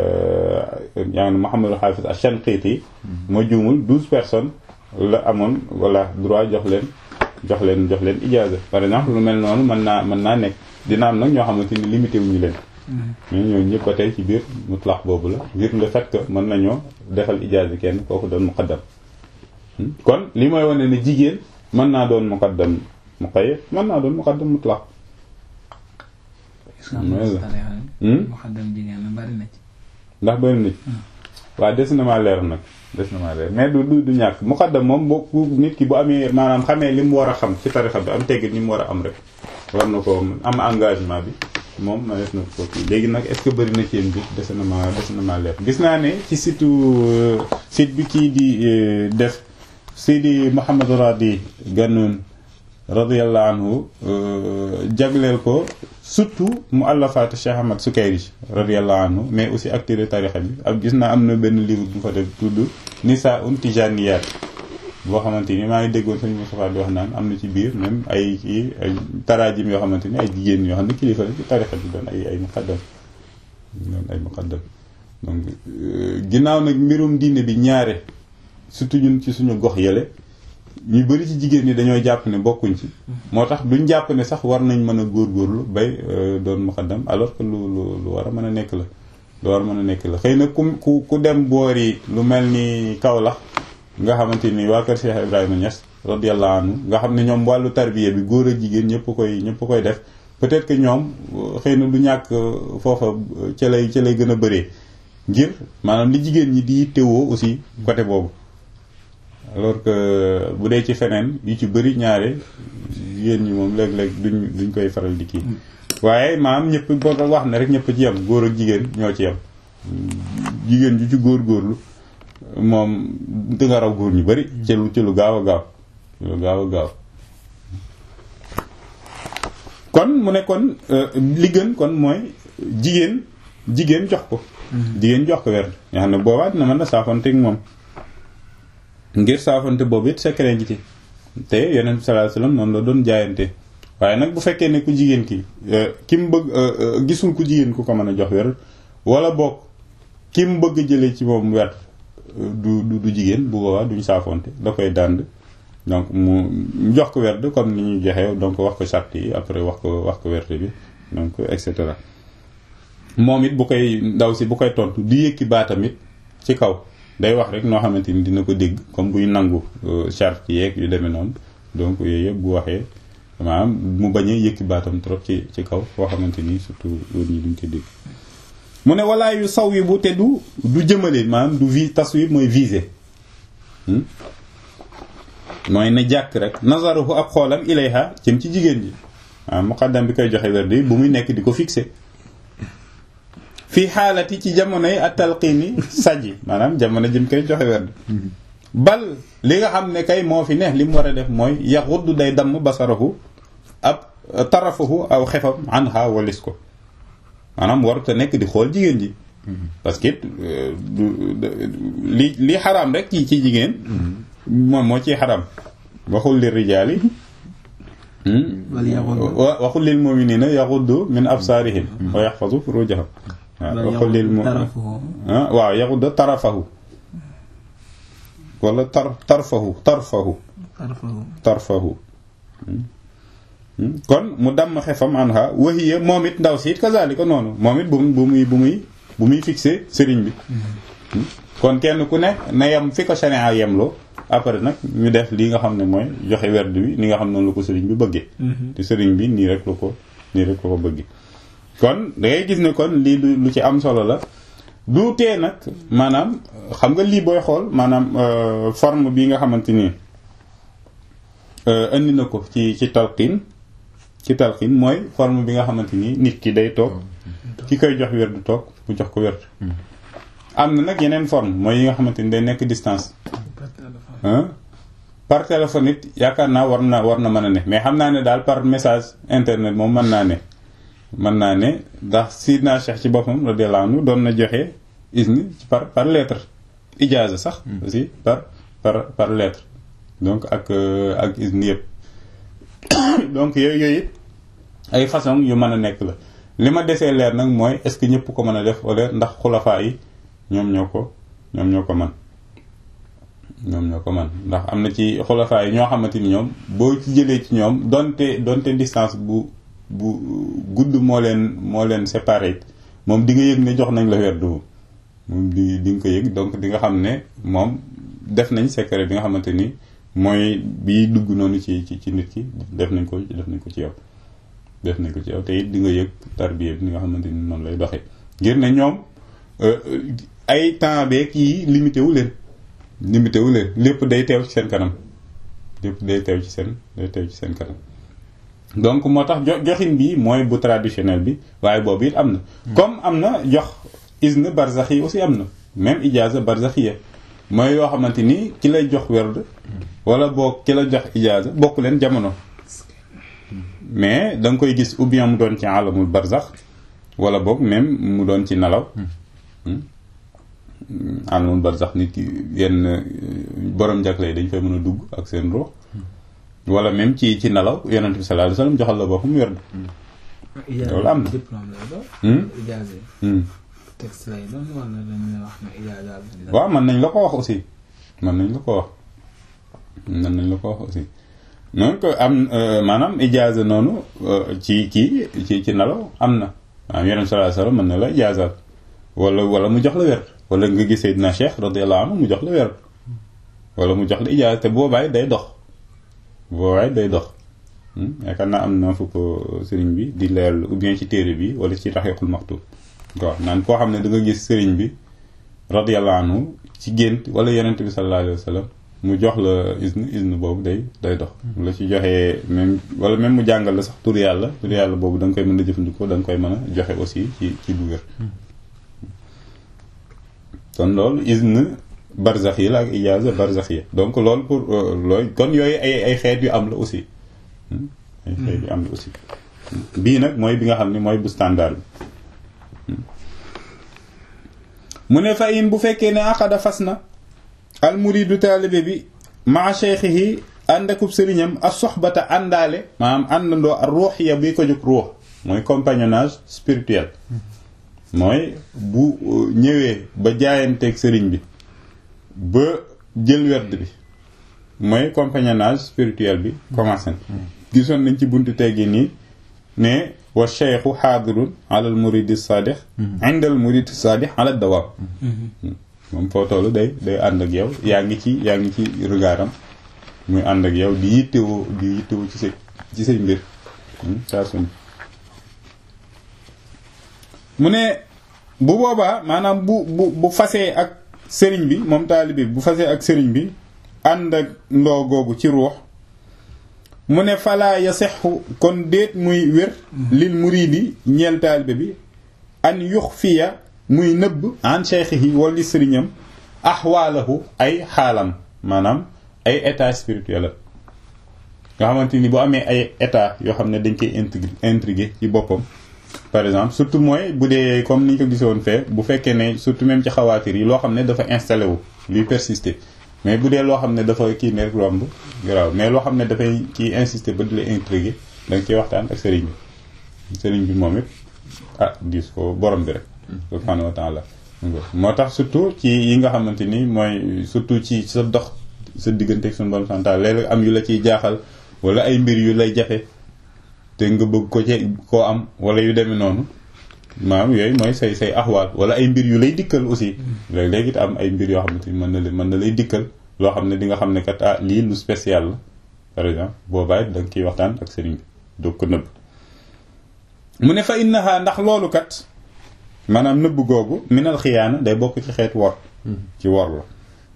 A: yaa ngi Muhammadul Hafiz Ash-Shanqiti moo juumul douze personnes la amoon wala droit jox leen jox leen jox leen ijaaza par exemple lu mel noonu mën naa mën naa nekk dina am nag ñoo xamante ni limité wuñu leen mais ñooñu ñëpp ba tey ci biir mutlaq boobu la ngir le fait que mën nañoo defal ijaaza kenn kooku doon muqaddam kon li mooy wane ne jigéen mën naa doon muqaddam muqayyad mën naa doon muqaddam mutlaq
B: muqaddam jigéen na bari na ci
A: ndax bari na ci waaw des na maa leer nag des na maa leer mais du du du ñàkk muqaddam moom boo nit ki bu amee maanaam xamee li mu war a xam ci tarixa bi am teggit ni mu war a am rek war na ko am engagement bi moom ma def na ko kii léegi nag est-ce que bëri na ci yéen bi des na maa des na maa leer gis naa ne ci site site bi kii di def Seydi Mouhamed Radi Ganoun radiyallahu anhu jagleel ko surtout mu àllafaatu Cheikh Ahmad Sukayri radiyallahu anhu mais aussi acteur tarixa bi ak gis naa am na benn livre bu fa def tudd Nisa un Tijaniyat boo xamante ni maa ngi déggoon sëñ Moustapha di wax naan am na ci biir même ay kii ay taraajim yoo xamante ni ay jigéen yoo xam ne kilifa la ci tarixa bi doon ay ay muqaddam doon ay muqaddam donc ginnaaw nag mbirum diine bi ñaare surtout ñun ci suñu gox yële ñu bëri ci jigéen ñi dañoo jàpp ne bokkuñ ci moo tax duñ jàpp ne sax war nañ mën a góorgóorlu bay doon muqaddam alors que lu lu lu war a mën a nekk la lu war a mën a nekk la xëy na ku ku ku dem boori lu mel ni Kaolack nga xamante ni waa kër Cheikh Ibrahima Niass radiyallahu anhu nga xam ne ñoom wàllu tarbiya bi góor ak jigéen ñëpp koy ñëpp koy def peut-être que ñoom xëy na du ñàkk foofa ca lay ca lay gën a bëree ngir maanaam li jigéen ñi di teewoo aussi côté boobu alors que bu dee ci feneen yu ci bëri ñaare jigéen ñi moom léeg-léeg duñ duñ koy faral di kii waaye maam ñëpp boo wax ne rek ñëpp ci yem góor ak jigéen ñoo ci yem jigéen ju ci góor góorlu moom di nga raw góor ñu bëri ci lu ci lu gaaw a gaaw ci lu gaaw a gaaw kon mu ne kon li gën kon mooy jigéen jigéen jox ko jigéen jox ko werd nga xam ne boobaa dina mën a saafante ak moom ngir saafante boobu it secret ngi ci te yeneen sallallahu alayhi wasallam noonu la doon jaayante waaye nag bu fekkee ne ku jigéen ki ki mu bëgg gisul ku jigéen ku ko mën a jox werd wala boog ki mu bëgg jëlee ci moom werd du du du jigéen bu boobaa duñ saafonte da koy dànd donc mu jox ko werd comme ni ñu joxee donc wax ko charte yi après wax ko wax ko werd bi donc et cetera moom it bu koy ndaw si bu koy tontu di yëkki baatam it ci kaw day wax rek noo xamante ni dina ko dégg comme buy nangu charte yeeg yu demee noonu donc yooyu yëpp bu waxee maanaam mu bañ a yëkki baatam trop ci ci kaw foo xamante ni surtout loolu ñi duñ ko dégg mu ne walaa yu saw yi bu te du du jëmale maanaam du vi taswib mooy visé mooy ne jàkk rek nazaruhu ab xoolam ilayha jëm ci jigéen ji waaw muqaddam bi koy joxe werdi bu muy nekk di ko fixé fii xaalati ci jamonoy at talqiini sajji maanaam jamono jëm koy joxe werd bal li nga xam ne kay moo fi ne li mu war a def mooy yaxuddu day damm basarahu ab tarafahu aw xefam anha walis ko maanaam warut a nekk di xool jigéen ji parce que li li xaraam rek ci ci jigéen moom moo ciy xaraam waxul li rijaali waxul lil mu'minina yaxuddu min absaarihim wa yaxfazu furujahum waaw waxul lil mu waaw yaxuddu tarafahu wala tar tarfahu tarfahu tarfahu kon mu damm xefam anha wahiya moom it ndaw si it kazalika noonu moom it bu bu muy bu muy bu muy fixé sëriñ bi kon kenn ku ne na yem fi ko sharia yemloo après nag ñu def li nga xam ne mooy joxe werd bi ni nga xam noonu la ko sëriñ bi bëggee te sëriñ bi nii rek la ko nii rek la ko bëggee kon da ngay gis ne kon lii lu ci am solo la du tee nag maanaam xam nga lii booy xool maanaam forme bi nga xamante ni indi na ko ci ci talqin ci talqin mooy forme bi nga xamante ni nit ki day toog ki koy jox werd toog mu jox ko werd am na nag yeneen forme mooy yi nga xamante ni day nekk distance par téléphone it yaakaar naa war na war na mën a ne mais xam naa ne daal par message internet moom mën naa ne mën naa ne ndax Sidna Cheikh ci boppam radiyallahu anhu doon na joxe isni par par lettre ijaaza sax aussi par par par lettre donc ak ak isni yëpp donc yooyu yooyu it ay façon yu mën a nekk la li ma desee leer nag mooy est-ce que ñëpp ko mën a def wala ndax xulafaa yi ñoom ñoo ko ñoom ñoo ko man ñoom ñoo ko man ndax am na ci xulafaa yi ñoo xamante ni ñoom boo ci jëlee ci ñoom donte donte distance bu bu gudd moo leen moo leen séparé moom di nga yëg ne jox nañ la werdu moom di di nga ko yëg donc di nga xam ne moom def nañ secret bi nga xamante ni mooy bi dugg noonu ci ci ci nit ki def nañ ko def nañ ko ci yow def nañ ko ci yow te it di nga yëg tarbiya bi nga xamante ni noonu lay doxee ngir ne ñoom ay temps beeg yi limité wu leen limité wu leen lépp day teew ci seen kanam lépp day teew ci seen day teew ci seen kanam donc moo tax jo joxin bi mooy bu traditionnel bi waaye boobu it am na comme am na jox izn barzax yi aussi am na même ijaza barzaxiya mooy yoo xamante ni ki lay jox werd wala boog ki la jox ijaza bokk leen jamono mais da nga koy gis ou bien mu doon ci alamul barzax wala boog même mu doon ci nelaw alamul barzax nit ki yenn borom jagle dañ fay mën a dugg ak seen ruux wala même ci ci nelaw yonent bi sallallahu alayhi wasallam joxal la boppam werd loolu am na
B: diplôme lay doon. ijaaza texte lay doon wala dañuy wax ne ijaaza bi.
A: waaw mën nañ la ko wax aussi mën nañ la ko wax mën nañ la ko wax aussi donc am maanaam ijaaza noonu ci kii ci ci nelaw am na maanaam yonent sallallahu alayhi wasallam mën na la ijaazaat wala wala mu jox la werd wala nga gisee dina Cheikh radiyallahu anhu mu jox la werd wala mu jox la ijaaza te boobaay day dox boobaay day dox yaakaar naa am na fu ko sëriñ bi di leeral ou bien ci téere bi wala ci raxiqul maktub waaw naan koo xam ne da nga gis sëriñ bi radiyallahu anhu ci gént wala yonent bi sallallahu alayhi wa sallam mu jox la isne isne boobu day day dox la ci joxee même wala même mu jàngal la sax tur yàlla tur yàlla boobu da nga koy mën a jëfandikoo da nga koy mën a joxe aussi ci ci bu wér kon loolu isne barzax yi la ak ijaaza barzax yi donc loolu pour looy kon yooyu ay ay xeet yu am la aussi ay xeet yu am la aussi bii nag mooy bi nga xam ne mooy bu standard bi mu ne fa in bu fekkee ne aqada fas na al muridu taalibe bi maa cheikhihi ànd akub sëriñam ak soxbata àndaale maanaam àndandoo ak ruuxiya bi ko jóg ruux mooy compagnonnage spirituel mooy bu ñëwee ba jaayanteeg sëriñ bi ba jël werd bi mooy compagnonnage spirituel bi commencé na gisoon nañ ci buntu teggi nii ne wa cheikhu xaadirun ala al muridi sadix inda al muridi sadix ala dawaam moom foo tollu day day ànd ak yow yaa ngi ci yaa ngi ci regardam muy ànd ak yow di yittewoo di yittewoo ci sa ci say mbir saa suñ mu ne bu boobaa maanaam bu bu bu fasee ak sëriñ bi moom taalibe bi bu fasee ak sëriñ bi ànd ak ndoo googu ci ruux mu ne falaa yasexu kon déet muy wér lil muridi ñeel taalibe bi an yux fiya muy nëbb an cheikhihi wala sëriñam axwaalahu ay xaalam maanaam ay état spirituel la nga xamante ni bu amee ay état yoo xam ne dañ koy intrigué intrigué ci boppam par exemple surtout mooy bu dee comme ni ñu ko gisoon fee bu fekkee ne surtout même ci xawaatir yi loo xam ne dafa installé wu luy persister mais bu dee loo xam ne dafa kii ne romb garaaw mais loo xam ne dafay kii insister ba di la intrigué da nga ciy waxtaan ak sëriñ bi sëriñ bi moom it ah diis ko borom bi rek subhanahu wa taala moo tax surtout ci yi nga xamante ni mooy surtout ci sa dox sa diggante ak suñu borom santal léeg am yu la ciy jaaxal wala ay mbir yu lay jafe te nga bëgg ko ci koo am wala yu demee noonu maanaam yooyu mooy say say axwaal wala ay mbir yu lay dikkal aussi léeg-léeg it am ay mbir yoo xamante ni mën na la mën na lay dikkal loo xam ne di nga xam ne kat ah lii lu spécial la par exemple boobaa it da nga ciy waxtaan ak sëriñ bi doog ko nëbb mu ne fa innaha ndax loolu kat maanaam nëbb googu minal xiyaana day bokk ci xeet wor ci wor la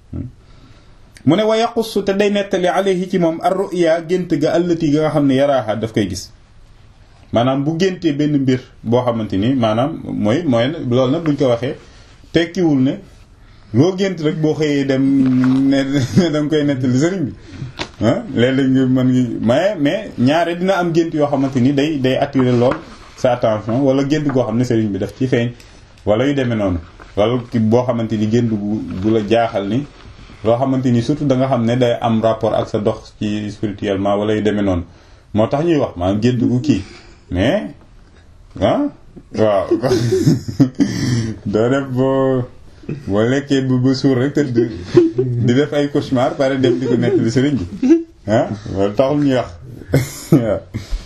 A: mu ne wa yaqussu te day nettali alayhi ci moom ar ruya gént ga allati ga nga xam ne yaraaxa daf koy gis maanaam bu géntee benn mbir boo xamante ni maanaam mooy mooy loolu nag buñ ko waxee tekkiwul ne loo gént rek boo xëyee dem ne da nga koy nettali sëriñ bi ah léeg-léeg nga mën ngi mais mais ñaare dina am gént yoo xamante ni day day attirer lool sa attention wala gént goo xam ne sëriñ bi daf ci feeñ wala yu demee noonu wala boo xamante ni gént bu bu la jaaxal ni loo xamante ni surtout da nga xam ne day am rapport ak sa dox ci spirituellement wala yu demee noonu moo tax ñuy wax maanaam gént gu kii mais ah waaw doo def boo boo lekkee bu ba suur rek te di def ay cauchemar pare dem di ko nekk li sëriñ bi ah loolu taxul ñuy wax waaw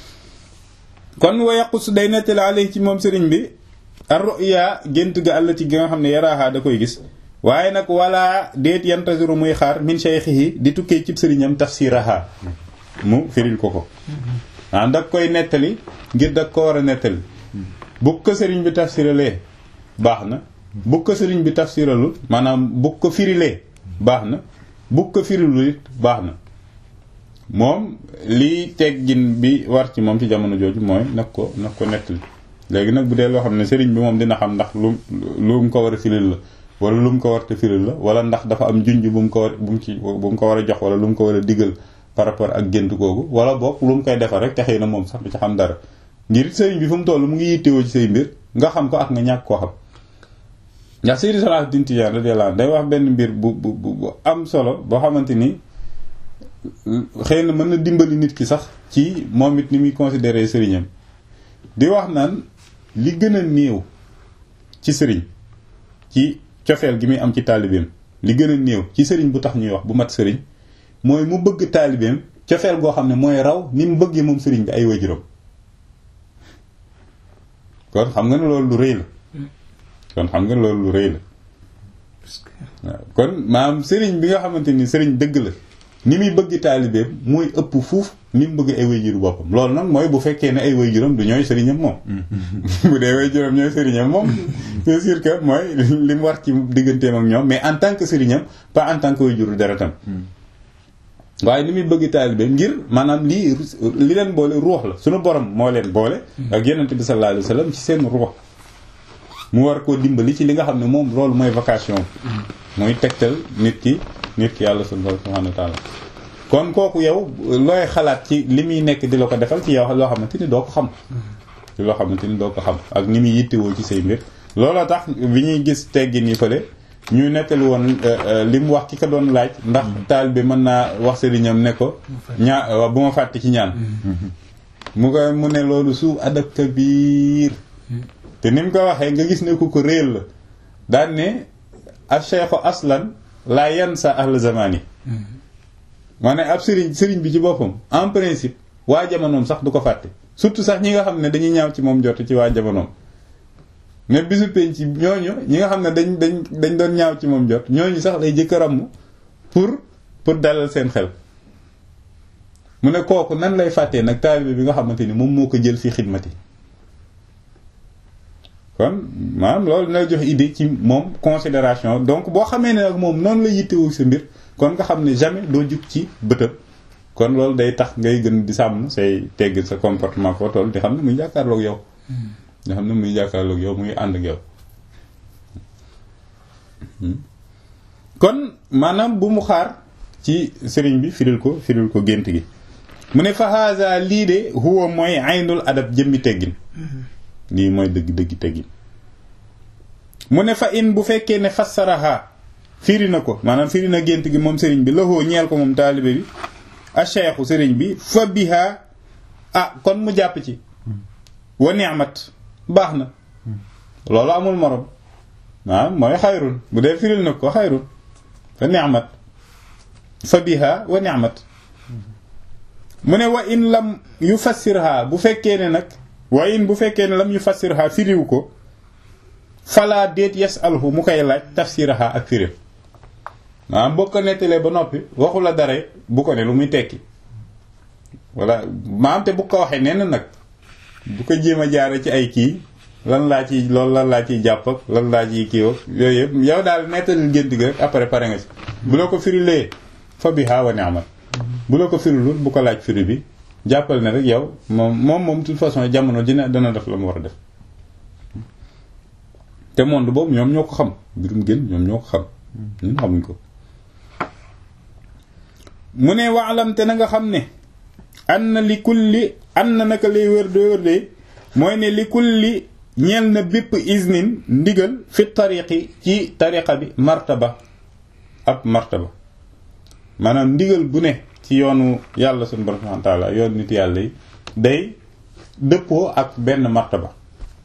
A: kon wa yaqus day nettali alay ci moom sëriñ bi ar ruya gént ga àll ci gi nga xam ne yaraaxaa da koy gis waaye nag wala déet yantasiru muy xaar min shaykhihi di tukkee cib sëriñam tafsiraha mu firil ko ko ah da koy nettali ngir da ko war a nettali bu ko sëriñ bi tafsiralee baax na bu ko sëriñ bi tafsiralul maanaam bu ko firilee baax na bu ko firilul it baax na moom lii teggin bi war ci moom ci jamono jooju mooy nag ko nag ko nettali léegi nag bu dee loo xam ne sëriñ bi moom dina xam ndax lu lu mu ko war a firil la wala lu mu ko war a firil la wala ndax dafa am junj bu mu ko war bu mu ci bu mu ko war a jox wala lu mu ko war a digal par rapport ak gént googu wala boog lu mu koy defar rek te xëy na moom sax du ci xam dara ngir sëriñ bi fu mu toll mu ngi yittewoo ci say mbir nga xam ko ak nga ñàkk koo xam ndax Seydi Salahuddin Tijaan radiyallahu anhu day wax benn mbir bu bu bu am solo boo xamante ni xëy na mën na dimbali nit ki sax ci moom it ni muy considérer sëriñam di wax naan li gën a néew ci sëriñ ci cofeel gi muy am ci taalibeem li gën a néew ci sëriñ bu tax ñuy wax bu mat sëriñ mooy mu bëgg taalibeem cofeel goo xam ne mooy raw ni mu bëggee moom sëriñ bi ay waajuram kon xam nga ne loolu lu rëy la kon xam nga loolu lu rëy la waaw kon maam sëriñ bi nga xamante ni sëriñ dëgg la ni muy bëgg taalibeem mooy ëpp fuuf ni mu bëgg ay waajuru boppam loolu nag mooy bu fekkee ne ay waajuram du ñooy sëriñam moom bu dee waajuram ñooy sëriñam moom c'est sûr que mooy li mu war ci digganteem ak ñoom mais en tant que sëriñam pas en tant que waajuru deretam waaye ni muy bëgg taalibe ngir maanaam lii li leen boole ruux la suñu borom moo leen boole ak yonent bi sallallahu alayhi wa sallam ci seen ruux mu war koo dimbali ci li nga xam ne moom loolu mooy vocation mooy tegtal nit ki nit ki yàlla subhanahu wa ta'ala kon kooku yow looy xalaat ci li muy nekk di la ko defal ci yow loo xamante ni doo ko xam ci loo xamante ni doo ko xam ak ni muy yittewoo ci say mbir looloo tax bi ñuy gis teggin yi fële ñu nettali woon li mu wax ki ko doon laaj ndax taal bi mën naa wax sëriñam ne ko ñaa bu ma fàtte ci ñaan mu ko mu ne loolu suuf adab kabiir te ni mu ko waxee nga gis ne ku ko réel la daan ne al cheikhu aslan laa yansa ahl zamani maanaam ab sëriñ sëriñ bi ci boppam en principe waa jamonoom sax du ko fàtte surtout sax ñi nga xam ne dañuy ñaaw ci moom jot ci waa jamonoom ne bisu penc ñooñu ñi nga xam ne dañ dañ dañ doon ñaaw ci moom jot ñooñu sax lay jëkk a ràmm pour pour dalal seen xel mu ne kooku nan lay fàttee nag taalibe bi nga xamante ni moom moo ko jël fi xidmati kon maanaam loolu dina jox idée ci moom considération donc boo xamee ne nag moom noonu la yittewoo sa mbir kon nga xam ne jamais doo jug ci bëtëb kon loolu day tax ngay gën di sàmm say teggin sa comportement foo toll di xam ne muy jàkkaarloog yow nga xam ne muy jàkkaarloog yow muy ànd ak yow kon maanaam bu mu xaar ci sëriñ bi firil ko firil ko gént gi mu ne fa haza lii de huwa mooy aynul adab jëmmi teggin lii mooy dëgg dëgg teggin mu ne fa in bu fekkee ne fassaraha firi na ko maanaam firi na gént gi moom sëriñ bi lahoo ñeel ko moom taalibe bi a cheikhu sëriñ bi fa biha ah kon mu jàpp ci wa ni'mat baax na loolu amul morom ah mooy xayrun bu dee firil na ko xayrun fa ni'mat fa biha wa ni'mat mu ne wa in lam yu fassirha bu fekkee ne nag wa in bu fekkee ne lam yu fassirha firiw ko falaa déet yasalhu mu koy laaj tafsiraha ak firim maanaam boo ko nettalee ba noppi waxu la dara bu ko ne lu muy tekki walla maanaam te bu ko waxee nee na nag bu ko jéem a jaare ci ay kii lan laa ci loolu lan laa ciy jàpp ak lan laa ciy kii ak yooyu yëpp yow daal nettalil gént gi rek après pare nga ci bu la ko firilee fa biha wa ni'mat bu la ko firilul bu ko laaj firi bi jàppal ne rek yow moom moom moom de toute façon jamono dina dana def la mu war a def te monde boobu ñoom ñoo ko xam mbirum gën ñoom ñoo ko xam ñun xamuñ ko mu ne waalam te na nga xam ne an na li kulli an na naka lay wër de wër de mooy ne li kulli ñeel na bépp isnin ndigal fi tariqi ci tariqa bi martaba ab martaba maanaam ndigal bu ne ci yoonu yàlla suñu borom subhanahu wa ta'ala yoonu nit yàlla yi day dëppoo ak benn martaba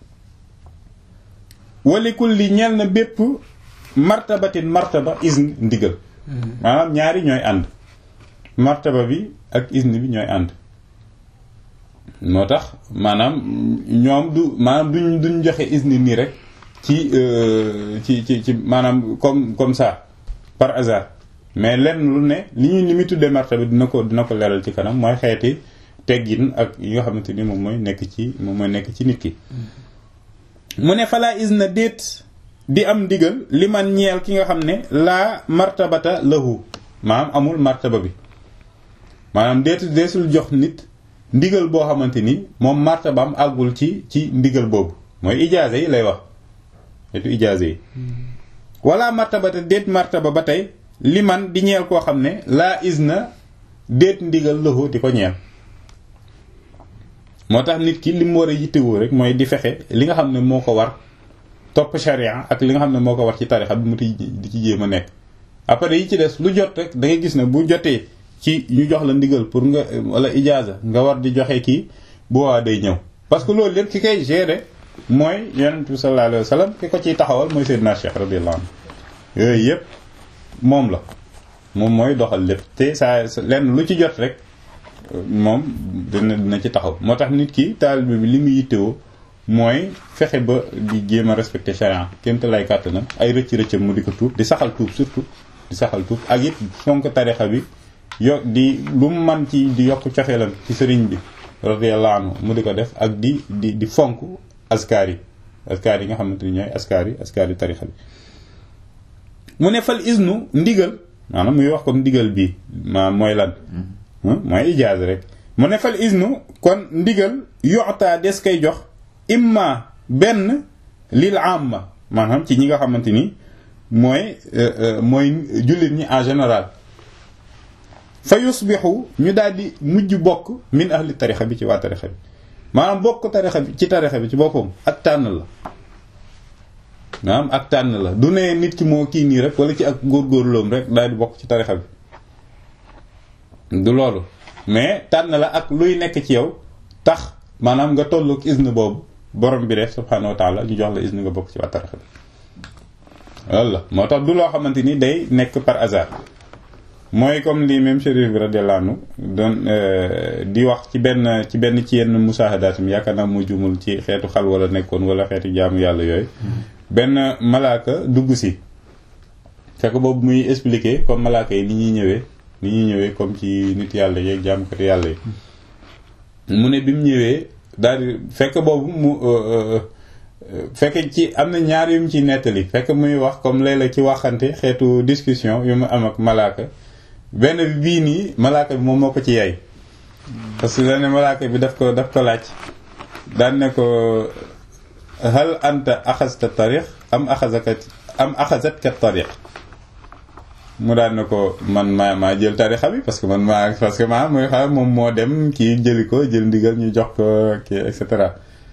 A: wali kulli ñeel na bépp martabatin martaba isn ndigal maanaam ñaari ñooy ànd martaba bi ak isn bi ñooy ànd moo tax maanaam ñoom du maanaam duñ duñ joxe isni nii rek ci ci ci ci maanaam comme comme ça par hasard mais lenn lu ne li ñuy li muy tuddee martaba dina ko dina ko leeral ci kanam mooy xeeti teggin ak yi nga xamante ni moom mooy nekk ci moom mooy nekk ci nit ki mu ne falaa isna déet di am ndigal li man ñeel ki nga xam ne laa martabata lahu maanaam amul martaba bi maanaam déet deesul jox nit ndigal boo xamante ni moom martabaam àggul ci ci ndigal boobu mooy ijaaze yi lay wax etu ijaaze yi wala martabata déet martaba ba tey li man di ñeel koo xam ne laa isna déet ndigal lahu di ko ñeel moo tax nit ki li mu war a yittewoo rek mooy di fexe li nga xam ne moo ko war topp sharia ak li nga xam ne moo ko war ci tarixa bi mu di ci jéem a nekk après yi ci des lu jot rek da ngay gis ne bu jotee ci ñu jox la ndigal pour nga wala ijaaza nga war di joxe kii bu waa day ñëw parce que loolu lépp ki koy gérer mooy yonent bi sallallahu alayhi wa sallam ki ko ciy taxawal mooy Seydina Cheikh radiyallahu anhu yooyu yëpp moom la moom mooy doxal lépp te saa lenn lu ci jot rek moom dina dina ci taxaw moo tax nit ki taalibe bi li muy yittewoo mooy fexe ba di jéem a respecté charia kémte lay kàttanam ay rëcc rëccam mu di ko tuub di saxal tuub surtout di saxal tuub ak it fonk tarixa bi yo di lu mu man ci di yokk cofeelam ci sëriñ bi radiyallahu anhu mu di ko def ak di di di fonk askar yi askar yi nga xamante ni ñooy askar yi askar yi tarixa bi mu ne fal isnu ndigal maanaam muy wax comme ndigal bii ma mooy lan mooy ijaaz rek mu ne fal isnu kon ndigal yoxtaa des koy jox imma benn lil amma maanaam ci ñi nga xamante ni mooy mooy jullit ñi en général fa yusbixu ñu daal di mujj bokk min ahli tarixa bi ci waa tarixa bi maanaam bokk tarixa bi ci tarixa bi ci boppam ak tànn la maanaam ak tànn la du ne nit ki moo kii nii rek wala ci ak góorgóorloom rek daal di bokk ci tarixa bi du loolu mais tànn la ak luy nekk ci yow tax maanaam nga tollook isne boobu borom bi def subhanahu wa taala ñu jox la isne nga bokk ci waa tarixa bi loolu la moo tax du loo xamante ni day nekk par hasard mooy comme li même chérif bi radiyallahu anhu doon di wax ci benn ci benn ci yenn musaahadaatam yaakaar naa mu jumul ci xeetu xal wala nekkoon wala xeetu jaamu yàlla yooyu benn malaaka dugg si fekk boobu muy expliquer comme malaaka yi ni ñuy ñëwee ni ñuy ñëwee comme ci nit yàlla yeeg jaamukati yàlla yi mu ne bi mu ñëwee daal di fekk boobu mu fekk ci am na ñaar yu mu ci nettali fekk muy wax comme léeg-léeg ci waxante xeetu discussion yu mu am ak malaaka benn bi bii nii malaaka bi moom moo ko ci yay parce que dane malaaka bi daf ko daf ko laaj daan ne ko hal anta axasta tariq am axasaka am axasatka tariq mu daan ne ko man maa maa jël tarixa bi parce que man maa parce que maa mooy xam moom moo dem kii jëli ko jël ndigal ñu jox ko kii et cetera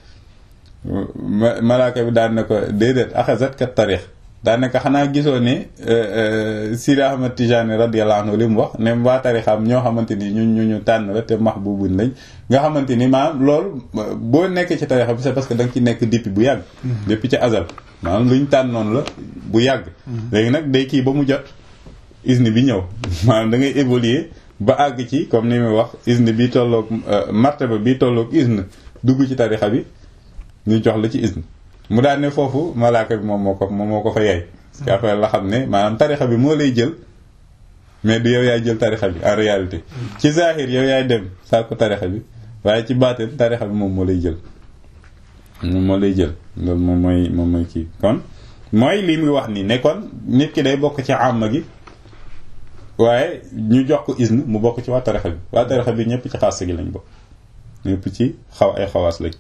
A: malaaka bi daan ne ko déedéet axasat kat tarix daan ne ko xanaa gisoo ne Sidi Ahmad Tijani radiyallahu anhu li mu wax ne waa tarixam ñoo xamante ni ñu ñu ñu tànn la te mahbubun lañ nga xamante ni maanaam loolu boo nekk ci tarixa bi c'est parce que da nga ci nekk depuis bu yàgg depuis ci azal maanaam luñ tànnoon la bu yàgg léegi nag day kii ba mu jot isni bi ñëw maanaam da ngay évoluer ba àgg ci comme ni muy wax isni bi tolloog martaba bi tolloog isni dugg ci tarixa bi ñu jox la ci isne mu daan ne foofu malaaka bi moom moo ko moom moo ko fa yaay parce que après la xam ne maanaam tarixa bi moo lay jël mais du yow yaay jël tarixa bi en réalité ci zahir yow yaay dem saako tarixa bi waaye ci baatin tarixa bi moom moo lay jël moom moo lay jël loolu moom mooy moom mooy kii kon mooy li muy wax nii ne kon nit ki day bokk ci àmma gi waaye ñu jox ko isne mu bokk ci waa tarixa bi waa tarixa bi ñëpp ci xaas gi lañ bokk ñëpp ci xaw ay xawaas lañ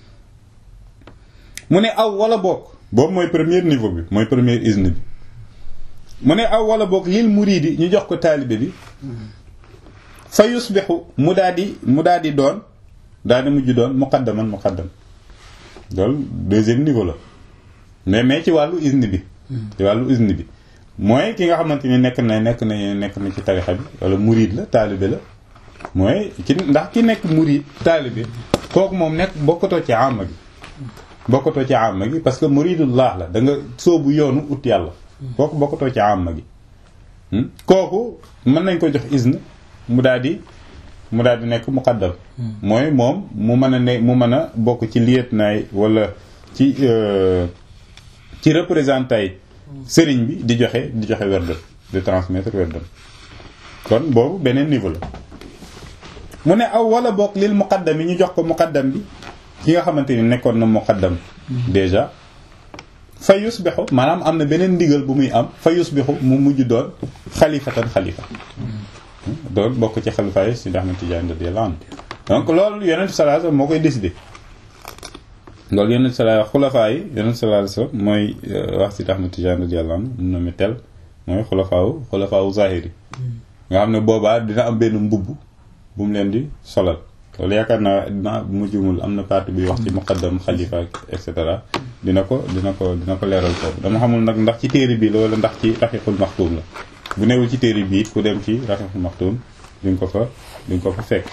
A: mu ne aw wala bokk boobu mooy premier niveau bi mooy premier isne bi mu ne aw wala bokk lil muridi ñu jox ko taalibe bi fa yusbixu mu daal di mu daal di doon daal di mujj doon muqaddaman muqaddam loolu deuxième niveau la mais mais ci wàllu isne bi ci wàllu isne bi mooy ki nga xamante ni nekk na nekk na nekk na ci tarixa bi wala murid la taalibe la mooy ki ndax ki nekk murid taalibe kooku moom nekk bokkatoo ci àmma gi bokkatoo ci àmma gi parce que muridullah la da nga soobu yoonu ut yàlla kooku bokkatoo ci àmma gi kooku mën nañ ko jox isne mu daal di mu daal di nekk muqaddam mooy moom mu mën a ne mu mën a bokk ci liet naay wala ci ci représentant yi sëriñ bi di joxe di joxe werdam di transmettre werdam kon boobu beneen niveau la mu ne aw wala bokk lil muqaddam yi ñu jox ko muqaddam bi ki nga xamante ni nekkoon na muqaddam déjà fa yusbixu maanaam am na beneen ndigal bu muy am fa yusbixu mu mujj doon xalifatan xalifa doon bokk ci xalifa yi Sidi Ahmad Tidiane radiyallahu anhu donc loolu yonent sallallahu alayhi wasallam moo koy décidé loolu yonent sallallahu xulafaa yi yonent sallallahu alayhi wasallam mooy wax Sidi Ahmad Tidiane radiyallahu anhu mun na mi tel mooy xulafaawu xulafaawu zahiri nga xam ne boobaa dina am benn mbubb bu mu leen di solal loolu yaakaar naa dina mujjumul am na partie buy wax ci muqaddam xalifa et cetera dina ko dina ko dina ko leeral foofu dama xamul nag ndax ci téere bi la wala ndax ci raxiqul maxtuum la bu newul ci téere bi ku dem ci raxiqul maxtuum di nga ko fa di nga ko fa fekk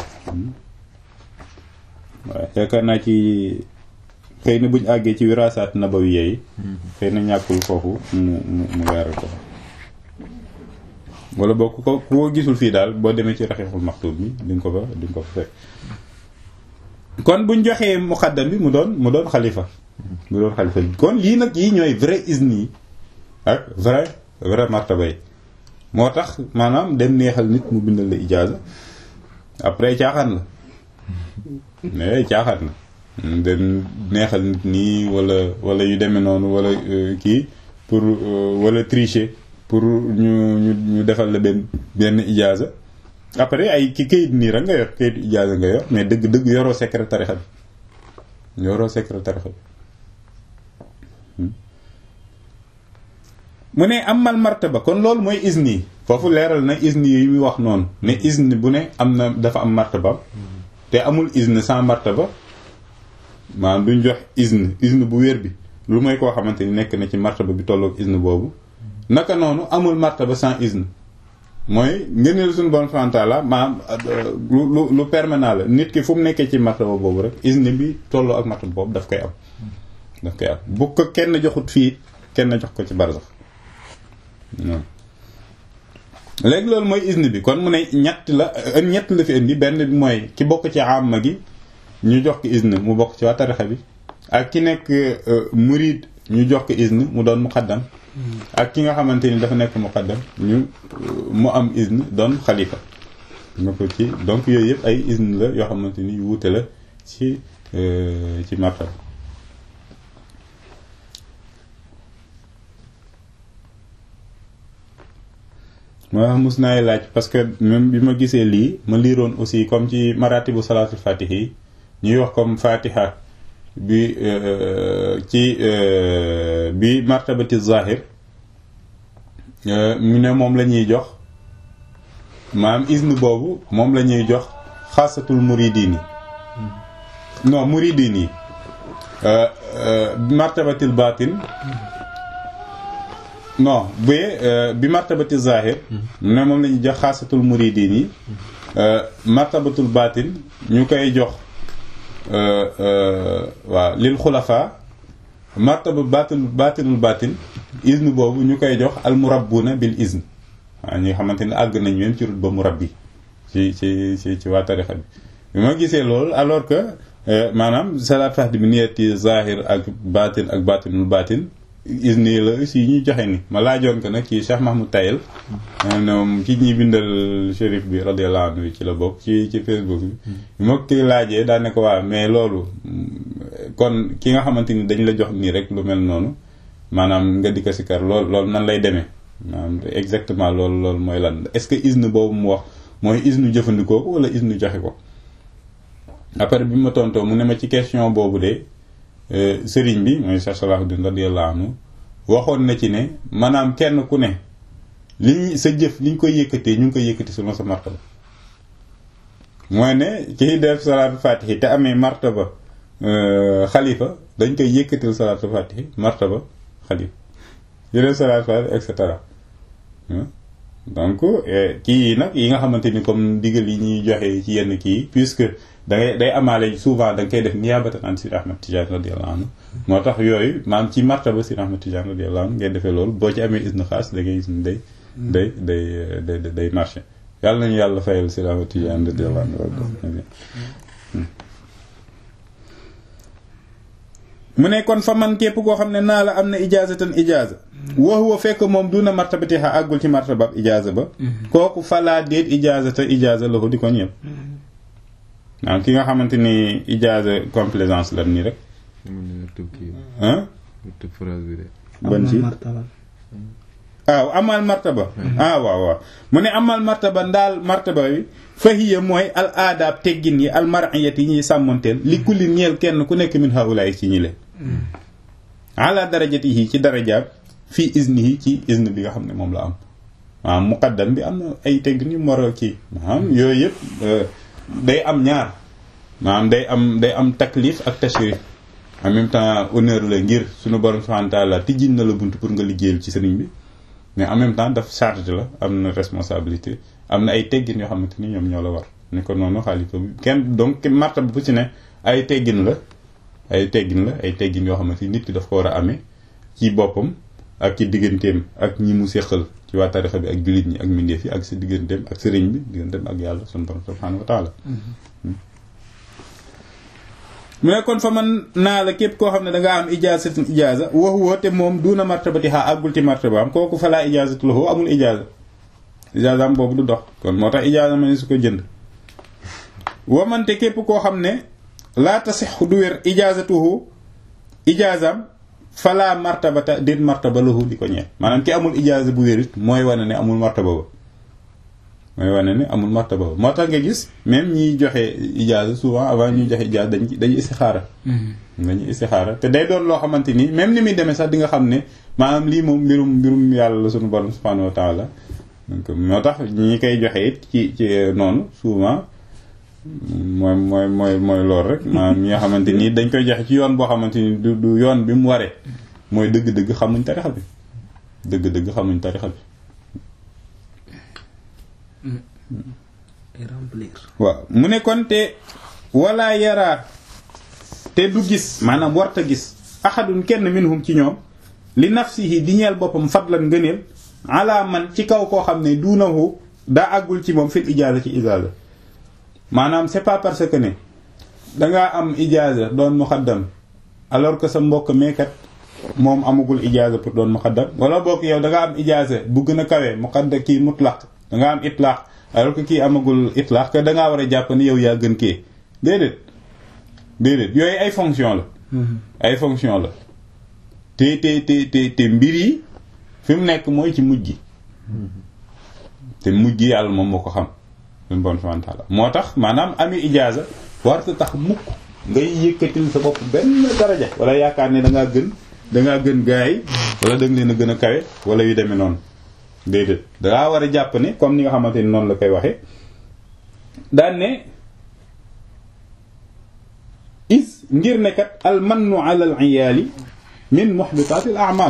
A: waaw yaakaar naa ci xëy na buñ àggee ci wiraasaat nabawiya yi xëy na ñàkkul foofu mu mu mu leeral ko wala boo ku ko ku ko gisul fii daal boo demee ci raxiixul maxtuum bi di nga ko fa di nga ko fa fekk kon buñ joxee muqaddam bi mu doon mu doon xalifa mu doon xalifa bi kon yii nag yii ñooy vrai isni yi ak vrai vrai martaba yi moo tax maanaam dem neexal nit mu bindal la ijaaza après caaxaan la mais caaxaan la dem neexal nit nii wala wala yu demee noonu wala kii pour wala tricher pour ñu ñu ñu defal la benn benn ijaaza après ay ki kayit nii rek nga yor kayitu ijaaza nga yor mais dëgg dëgg yoroo secret tarixa bi yoroo secret tarixa bi mu ne amal martaba kon loolu mooy isni foofu leeral na isni yi muy wax noonu ne isni bu ne am na dafa am martaba te amul isni sans martaba maanaam duñ jox isni isni bu wér bi lu mooy koo xamante ni nekk na ci martaba bi tolloog isni boobu naka noonu amul martaba sans isni mooy ngëneel suñu bon fantala maanaam lu lu lu permanent la nit ki fu mu nekkee ci martaba boobu rek isni bi tolloo ak martaba boobu daf koy am daf koy am bu ko kenn joxut fii kenn jox ko ci barsax léegi loolu mooy isni bi kon mu ne ñett la ñett la fi indi benn bi mooy ki bokk ci amma gi ñu jox ko isni mu bokk ci waa tarixa bi ak ki nekk murid ñu jox ko isni mu doon muqaddam ak ki nga xamante ni dafa nekk muqaddam ñu mu am isni doon xalifa nga ko ci donc yooyu yëpp ay isni la yoo xamante ni yu wuute la ci ci martaba moo tax mus naay laaj parce que même bi ma gisee lii ma liiroon aussi comme ci maratibu salaatul fatiha yi ñuy wax comme fatiha bi ci bi martabati zahir mu ne moom la ñuy jox maanaam isne boobu moom la ñuy jox xaasatul muridini non muridini bi martabatil batin non bi bi martabati zahir ne moom la ñuy jox xaasatul muridin yi martabatul batin ñu koy jox waaw lil xulafa martaba batin batinul batin izn boobu ñu koy jox al murabbuna bil izn waaw ñi nga xamante ne àgg nañ même ci rut ba murabbi ci ci ci ci waa tarixa bi bi ma gisee loolu alors que maanaam salaat fahdi bi niyati zahir ak batin ak batinul batin isni la aussi ñuy joxe ni ma laajoon ko nag ci Cheikh Mahmoud Tayel moom ci ñi bindal shérif bi radiyallahu anhu ci la bokk ci ci Facebook bi ma ko laajee daa ne ko waa mais loolu kon ki nga xamante ni dañ la jox nii rek lu mel noonu maanaam nga di ko sikar lool loolu nan lay demee maanaam exactement loolu loolu mooy lan est-ce que isne boobu mu wax mooy isnu jëfandikoo ko wala isnu joxe ko après bi ma tontoo mu ne ma ci question boobu de sëriñ bi mooy Cheikh Salahuddin radiyallahu anhu waxoon na ci ne maanaam kenn ku ne liñ sa jëf liñ koy yëkkatee ñu ngi koy yëkkati selon sa martaba mooy ne kiy def salaatu fatihi te amee martaba xalifa dañ koy yëkkatil salaatu fatihi martaba xalifa yi def salaatu fatihi et cetera donc kii yi nag yi nga xamante ni comme digal yi ñuy joxe ci yenn kii puisque da ngay day amaale souvent da nga koy def niyaabatan an Sidi Ahmed Tidiane radiyallahu anhu moo tax yooyu maam ci martaba Sidi Ahmed Tidiane radiyallahu anhu ngay defee loolu boo ci amee isne xaas da ngay gis ni day day day day day marché yàlla nañu yàlla fayal Sidi Ahmed Tidiane radiyallahu anhu mu ne kon fa man képp koo xam ne naa la am na ijaazatan ijaaza wa huwa fekk moom duna martabatiha àggul ci martabab ijaaza ba kooku falaa déet ijaazata ijaaza la ko di ko ñëpp waaw ki nga xamante ni ijaaza complaisance la nii rek ah ban ci waaw amal martaba ah waaw waaw mu ne amal martaba ndaal martaba bi fahiya mooy al aadaab teggin yi al mar'iyat yi ñuy sàmmanteel li kulli ñeel kenn ku nekk min haulaay ci ñi leen ala darajatihi ci darajaab fii iznihi ci izn bi nga xam ne moom la am maanaam muqaddam bi am na ay teggin yu moro kii maanaam yooyu yëpp day am ñaar maanaam day am day am taklif ak tashrif en même temps honneur la ngir suñu borom subhanahu wa ta'ala tijjin na la bunt pour nga liggéeyal ci sëriñ bi mais en même temps daf charge la am na responsabilité am na ay teggin yoo xamante ni ñoom ñoo la war ni ko noonu xaalifa bi kenn donc martaba bu ci ne ay teggin la ay teggin la ay teggin yoo xamante ni nit ki daf ko war a amee ci boppam ak ci digganteem ak ñi mu séqal ci waa tarixa bi ak jullit ñi ak mbindeef yi ak si digganteem ak sëriñ bi digganteem ak yàlla sunu borom subhanahu wa taala mu ne kon fa man naa la képp koo xam ne dangaa am ijaazatin ijaaza wa huwa te moom duna martabati xaa àggul ci martaba am kooku fa laa ijaazatu lahu amul ijaaza ijaaza am boobu du dox kon moo tax ijaaza ma ne su ko jënd wa man te képp koo xam ne laa tasixu du wér ijaazatuhu ijaazam fala martabata déet martaba lahu di ko ñeel maanaam ki amul ijaaza bu wérit mooy wane ne amul martaba ba mooy wane ne amul martaba moo tax nga gis même ñiy joxe ijaaza souvent avant ñuy joxe ijaaza dañ dañuy istixaara dañuy istixaara te day doon loo xamante ni même ni muy demee sax di nga xam ne maanaam lii moom mbirum mbirum yàlla la suñu borom subhanahu wa taala donc moo tax ñi koy joxe it ci ci noonu souvent mooy mooy mooy mooy loolu rek maanaam ñi nga xamante ni dañ koy joxe ci yoon boo xamante ni du du yoon bi mu waree mooy dëgg-dëgg xamuñ tarixa bi dëgg-dëgg xamuñ tarixa bi
B: remplir
A: waaw mu ne kon te wala yaraa te du gis maanaam warta gis ahadun kenn minhum ci ñoom li nafsihi di ñeel boppam fadlan ngëneel ala man ci kaw koo xam ne duunahu daa àggul ci moom fil ijaaza ci ijaaza maanaam c'est pas parce que ne dangaa am ijaaza doon muxaddam alors que sa mbokk meekat moom amagul ijaaza pour doon muxaddam wala bokk yow dangaa am ijaaza bu gën a kawee muxaddam kii mutlaq dangaa am itlaq alors que kii amagul itlaq que dangaa war a jàpp ni yow yaa gën kii déedéet déedéet yooyu ay fonction la ay fonction la te te te te te mbir yi fi mu nekk mooy ci mujj gi te mujj gi yàlla moom moo ko xam suñu bon subhanahu wa ta'ala moo tax maanaam ami ijaaza warta tax mukk ngay yëkkatil sa bopp benn daraja wala yaakaar ne dangaa gën dangaa gën gaa yi wala da nga leen a gën a kawe wala yu demee noonu déedéet dangaa war a jàpp ne comme ni nga xamante ni noonu la koy waxee daan ne is ngir ne kat al mannu ala al iyaali min muhbitatil a'mal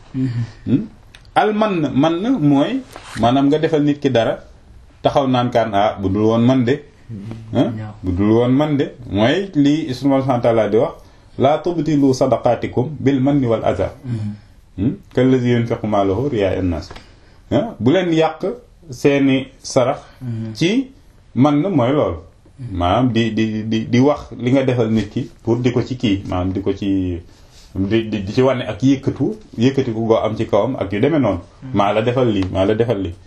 A: al man man mooy maanaam nga defal nit ki dara taxaw naan kaan ah bu dul woon man de bu dul woon man de mooy lii subhanahu wa ta'ala di wax laa tubtilu sadaqatikum bil manni wal adha kallazi yunfiqu maalahu riyaa an-nas bu leen yàq seeni sarax ci man mooy loolu maanaam di di di di wax li nga defal nit ki pour di ko ci kii maanaam di ko ci di di ci wane ak yëkkatu yëkkati ku goo am ci kawam ak yu demee noonu maa la defal lii maa la defal lii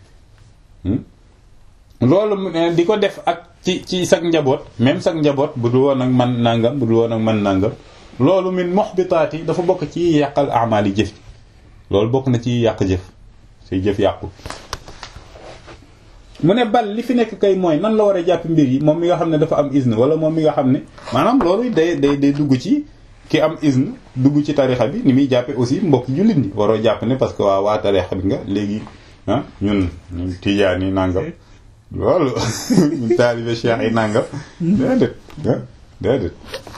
A: loolu di ko def ak ci ci sag njaboot même sag njaboot bu dul woon ak man nangam bu dul woon ak man nangam loolu min muhbitaat yi dafa bokk ci yàqal amaal yi jëf loolu bokk na ci yàq jëf say jëf yàqu mu ne bal li fi nekk kay mooy nan la war a jàpp mbir yi moom mi nga xam ne dafa am izn wala moom mi nga xam ne maanaam loolu day day day dugg ci ki am izn dugg ci tarixa bi ni muy jàppe aussi mbokk jullit ñi waroo jàpp ne parce que waa waa tarixa bi nga léegi ah ñun ñun tijaan yi nàngam loolu ñun taalibe cheikh yi nàngam déedéet déedéet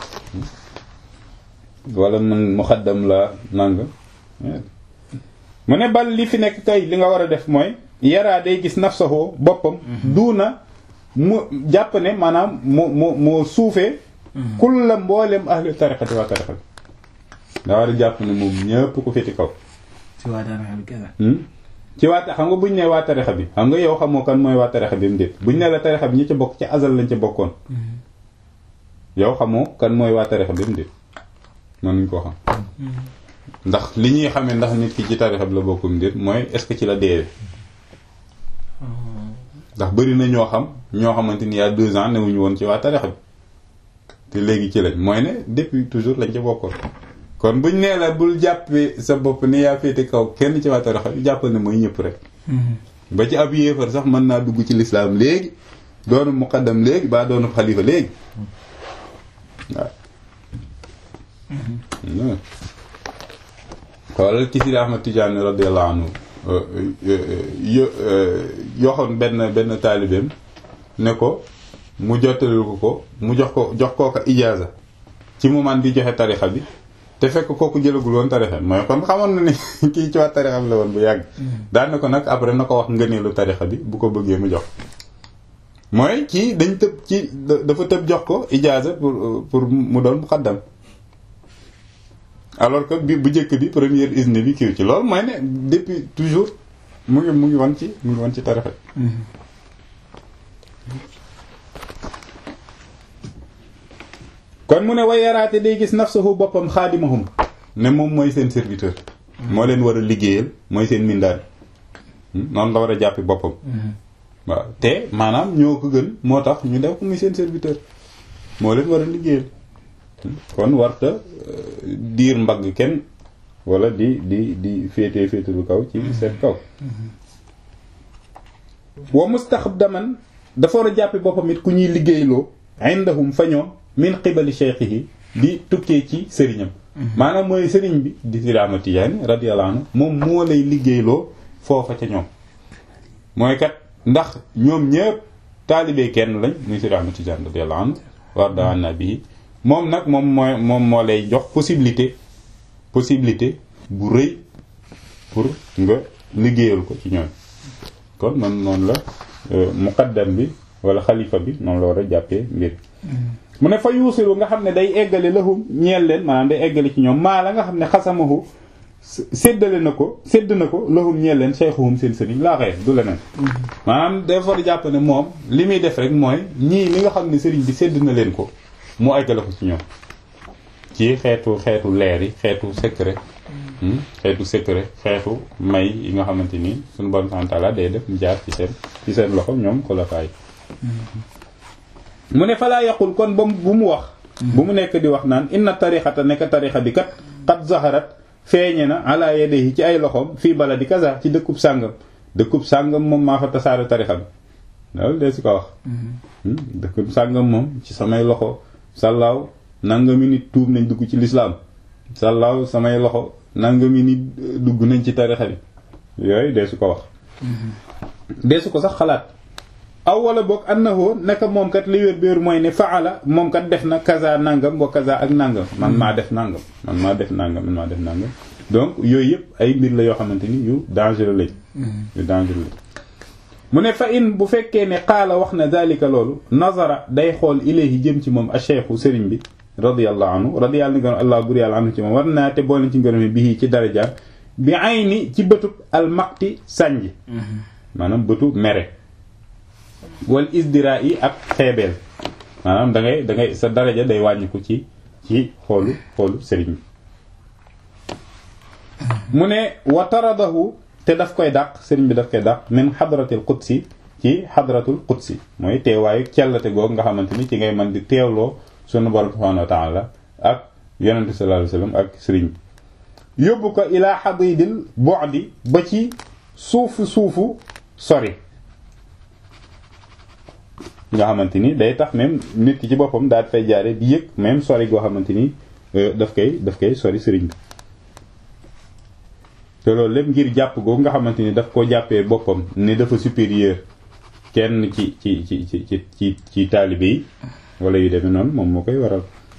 A: wala man muxaddam la nàngam mu ne bal li fi nekk kay li nga war a def mooy yaraa day gis nafsahu boppam duuna mu jàpp ne maanaam mu mu mu suufee kulla mboolem ahli tariqati waa tariqa bi da war a jàpp ne moom ñëpp ko féeti kaw
B: ci waa tariqa bi kese
A: ci waa xam nga buñ ne waa tariqa bi xam nga yow xamoo kan mooy waa tariqa bi mu déet buñ ne la tariqa bi ñi ca bokk ci azal lañ ca bokkoon yow xamoo kan mooy waa tariqa bi mu déet mën nañ koo xam ndax li ñuy xamee ndax nit ki ci tarixa bi la bokkum déet mooy est-ce que ci la deewee ndax bëri na ñoo xam ñoo xamante ni y a deux ans newuñu woon ci waa tarixa bi te léegi ci lañ mooy ne depuis toujours lañ ca bokkoon kon buñ nee la bul jàppee sa bopp ne yaa féete kaw kenn ci waa tarixa bi jàppal ne mooy ñëpp rek ba ci ab yéefar sax mën naa dugg ci lislaam léegi doonu muqaddam léegi ba doonu xalifa léegi waaw xoolal ci Sidi Ahmad Tijaani radiyallahu anhu yoxoon benn benn taalibeem ne ko mu jottalil ko ko mu jox ko jox kooka ijaaza ci mu man di joxe tarixa bi te fekk kooku jëlagul woon tarixa bi mooy kon xamoon na ni kii ci waa tarixa bi la woon bu yàgg daan na ko nag après na ko wax ngëneelu tarixa bi bu ko bëggee mu jox mooy kii dañ tëb ci dafa tëb jox ko ijaaza pour pour mu doon muqaddam alors que bi bu njëkk bi première isne bi kiiw ci loolu mooy ne depuis toujours mu ngi mu ngi woon ci mu ngi woon ci tarixa kon mu ne way yaraate day gis nafsahu boppam xaadimahum ne moom mooy seen serviteur moo leen war a liggéeyal mooy seen mindaan noonu la war a jàppi boppam waaw te maanaam ñoo ko gën moo tax ñu def ko muy seen serviteur moo leen war a liggéeyal kon warta diir mbagg kenn wala di di di féete féete lu kaw ci seen kaw wa mustaxdaman dafa war a jàppe boppam it ku ñuy liggéeyloo indahum fa ñoom min qibali shaykhihi di tukkee ci sëriñam maanaam mooy sëriñ bi di Sidi Ahmad Tijaani radiyallahu anhu moom moo lay liggéeyloo foofa ca ñoom mooy kat ndax ñoom ñëpp taalibee kenn lañ muy Sidi Ahmad Tijaani radiyallahu anhu warda anna bihi moom nag moom mooy moom moo lay jox possibilité possibilité bu rëy pour nga liggéeyal ko ci ñoom kon man noonu la muqaddam bi wala xalifa bi noonu la war a jàppee mbir mu ne fa yuusilu nga xam ne day eggale lahum ñeel leen maanaam day eggale ci ñoom maa la nga xam ne xasamahu séddale na ko sédd na ko lahum ñeel leen cheikhuhum seen sëriñ laa xëy du leneen maanaam day war a jàpp ne moom li muy def rek mooy ñii li nga xam ne sëriñ bi sédd na leen ko mu eggale ko ci ñoom ci xeetu xeetu leer yi xeetu secret xeetu secret xeetu may yi nga xamante ni suñu bon santaala day def mu jaar ci seen ci seen loxo ñoom xulafaay mu ne falaa yaqul kon ba bu mu wax bu mu nekk di wax naan inna tarixata nekk tarixa bi kat qad zaharat feeñe na ala yadayhi ci ay loxoom fii baladi kaza ci dëkkub sàngam dëkkub sàngam moom maa fa tasaare tarixa bi loolu dee si ko wax dëkkub sàngam moom ci samay loxo sàllaaw nangami nit tuub nañ dugg ci lislaam sàllaaw samay loxo nangami nit dugg nañ ci tarixa bi yooyu dee su ko wax dee su ko sax xalaat aw wala boog annahu naka moom kat li wér béer mooy ne faala moom kat def na kaza nangam wa kaza ak nangam man maa def nangam man maa def nangam man maa def nangam donc yooyu yëpp ay mbir la yoo xamante ni yu dangereux lañ yu dangereux lañ mu ne fa in bu fekkee ne qaala wax na dalika loolu nazara day xool ilayhi jëm ci moom a cheikhu sëriñ bi radiyallahu anhu radiyallahu gërëm allah bur yàlla anhu ci moom war naa te boole ci ngërëm bii ci daraja bi ay ni ci bëtub almaqti sànj maanaam bëtu mere wal isdira yi ak xeebeel maanaam da ngay da ngay sa daraja day wàññiku ci ci xoolu xoolu sëriñ bi mu ne wa taradahu te daf koy dàq sëriñ bi daf koy dàq min xadratil qudsi ci xadratul qudsi mooy teewaayu cellate googu nga xamante ni ci ngay mën di teewloo sunu borom subhanahu wa taala ak yonente sallallahu alayhi wasallam ak sëriñ bi yóbbu ko ilaa xadidil bu'di ba ci suufu suufu sori nga xamante ni day tax même nit ki ci boppam daal fay jaare di yëg même sori goo xamante ni daf koy daf koy sori sëriñ bi te loolu lépp ngir jàpp googu nga xamante ni daf ko jàppee boppam ni dafa supérieur kenn ci ci ci ci ci ci ci taalibe yi wala yu demee noonu moom moo koy waral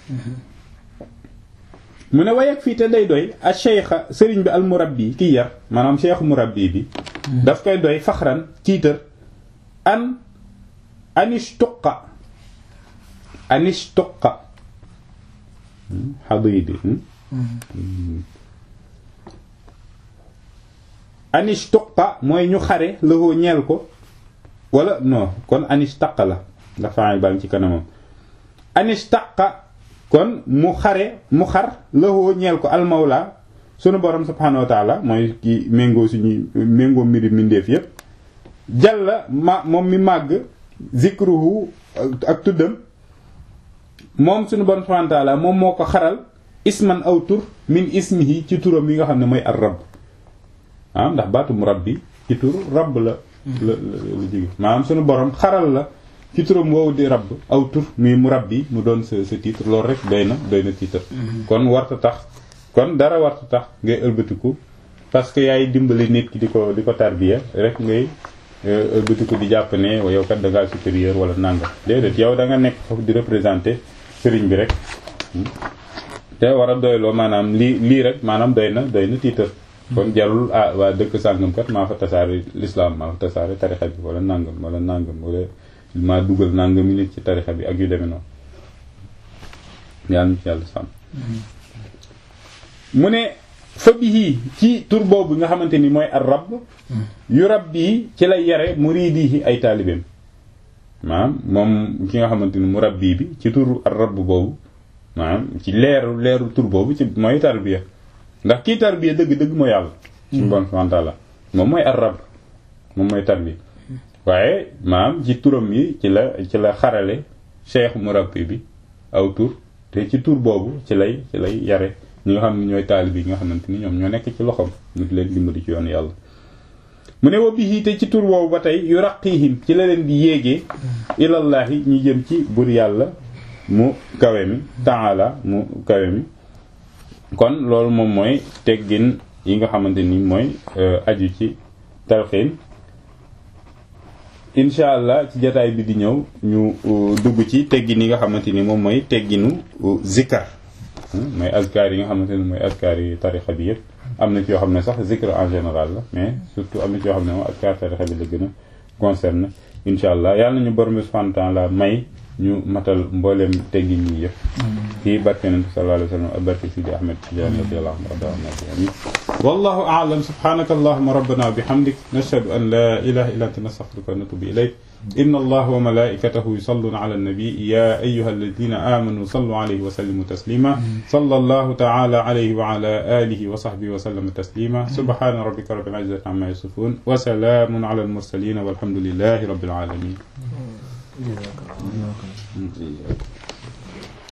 A: mu ne wayak fii te day doy a cheikha sëriñ bi al murabbi ki yar maanaam cheikhu murabbi bi daf koy doy faxran tiitar an anishtuqa anishtuqa xadidi anishtuqa mooy ñu xare lëxoo ñeel ko wala non kon anishtaqa la ndax faay baa ngi ci kanamam anishtaqa kon mu xare mu xar lëxoo ñeel ko almawla sunu borom subhanahu wa taala mooy ki méngoo suñuy méngoo mbiri mindeef yépp jàlla ma moom mi màgg zikruhu ak tuddam moom suñu borom subhanahu wa taala moom moo ko xaral isman aw tur min ismihi ci turam yi nga xam ne mooy ar rabb ah ndax baatu mu rabbi ci tur rabb la la la jóge maanaam suñu borom xaral la ci turam woowu di rabb aw tur muy mu rabbi mu doon sa sa titre loolu rek doy na doy na titre kon warta tax kon dara warta tax ngay ëlbatiku parce que yaay dimbali nit ki di ko di ko tarbiya rek ngay ëlbatiku di jàpp ne yow kat da ngaa supérieur wala nangam déedéet yow da nga nekk foofu di représenter sëriñ bi rek te war a doyloo maanaam lii lii rek maanaam doy na doy na titre kon jarul ah waa dëkk sàngam kat maa fa tasaare l'islam maa fa tasaare tarixa bi wala nangam wala nangam wala maa dugal nangam nit ci tarixa bi ak yu demee noonu yàlla na ci yàlla sàmm mu ne fa bihi ci tur boobu nga xamante ni mooy ar rabb yu rabbi ci lay yare muridihi ay taalibeem maanaam moom ki nga xamante ni mu rabbi bi ci tur ar rabb boobu maanaam ci leeru leeru tur boobu ci mooy tarbiya ndax kii tarbiya dëgg-dëgg mooy yàlla suñu bon subhanahu la moom mooy ar rabb moom mooy tarbiya waaye maanaam ci turam yi ci la ci la xarale cheikh murabbi bi aw tur te ci tur boobu ci lay ci lay yare ñi nga xam ne ñooy taalib yi nga xamante ni ñoom ñoo nekk ci loxoom ñu di leen dimbali ci yoonu yàlla mu ne wa bihi te ci tur woowu ba tey yu raqihim ci la leen di yéegee ilallahi ñu jëm ci bur yàlla mu kawe mi taala mu kawe mi kon loolu moom mooy teggin yi nga xamante ni mooy aju ci talxiin incha allah ci jataay bi di ñëw ñu dugg ci teggin yi nga xamante ni moom mooy tegginu zikkar mooy azkar yi nga xamante ni mooy azkar yi tarixa bi yëpp am na ci yoo xam ne sax zikr en général la mais surtout am na ci yoo xam ne moom azkar tarixa bi la gën a concerne incha allah yàlla nañu borom bi subhanahu wa ta'ala may ñu matal mbooleem teggin yi yëpp ci barke nabi sallallahu alayhi wa sallam ak barke Sidi Ahmed Tidiane radiyallahu anhu wallahu a'lam subhanaka allahumma rabbana bihamdik nashhadu an la ilaha illa anta nastaghfiruka wa natubu ilayk inna allaha wa malaikatahu yusalluna ala an-nabi ya ayyuha alladhina amanu sallu alayhi wa sallimu taslima sallallahu ta'ala alayhi wa ala alihi wa sahbihi wa sallama taslima subhana rabbika rabbil izzati amma yasifun wa salamun ala al-mursalin walhamdulillahi rabbil alamin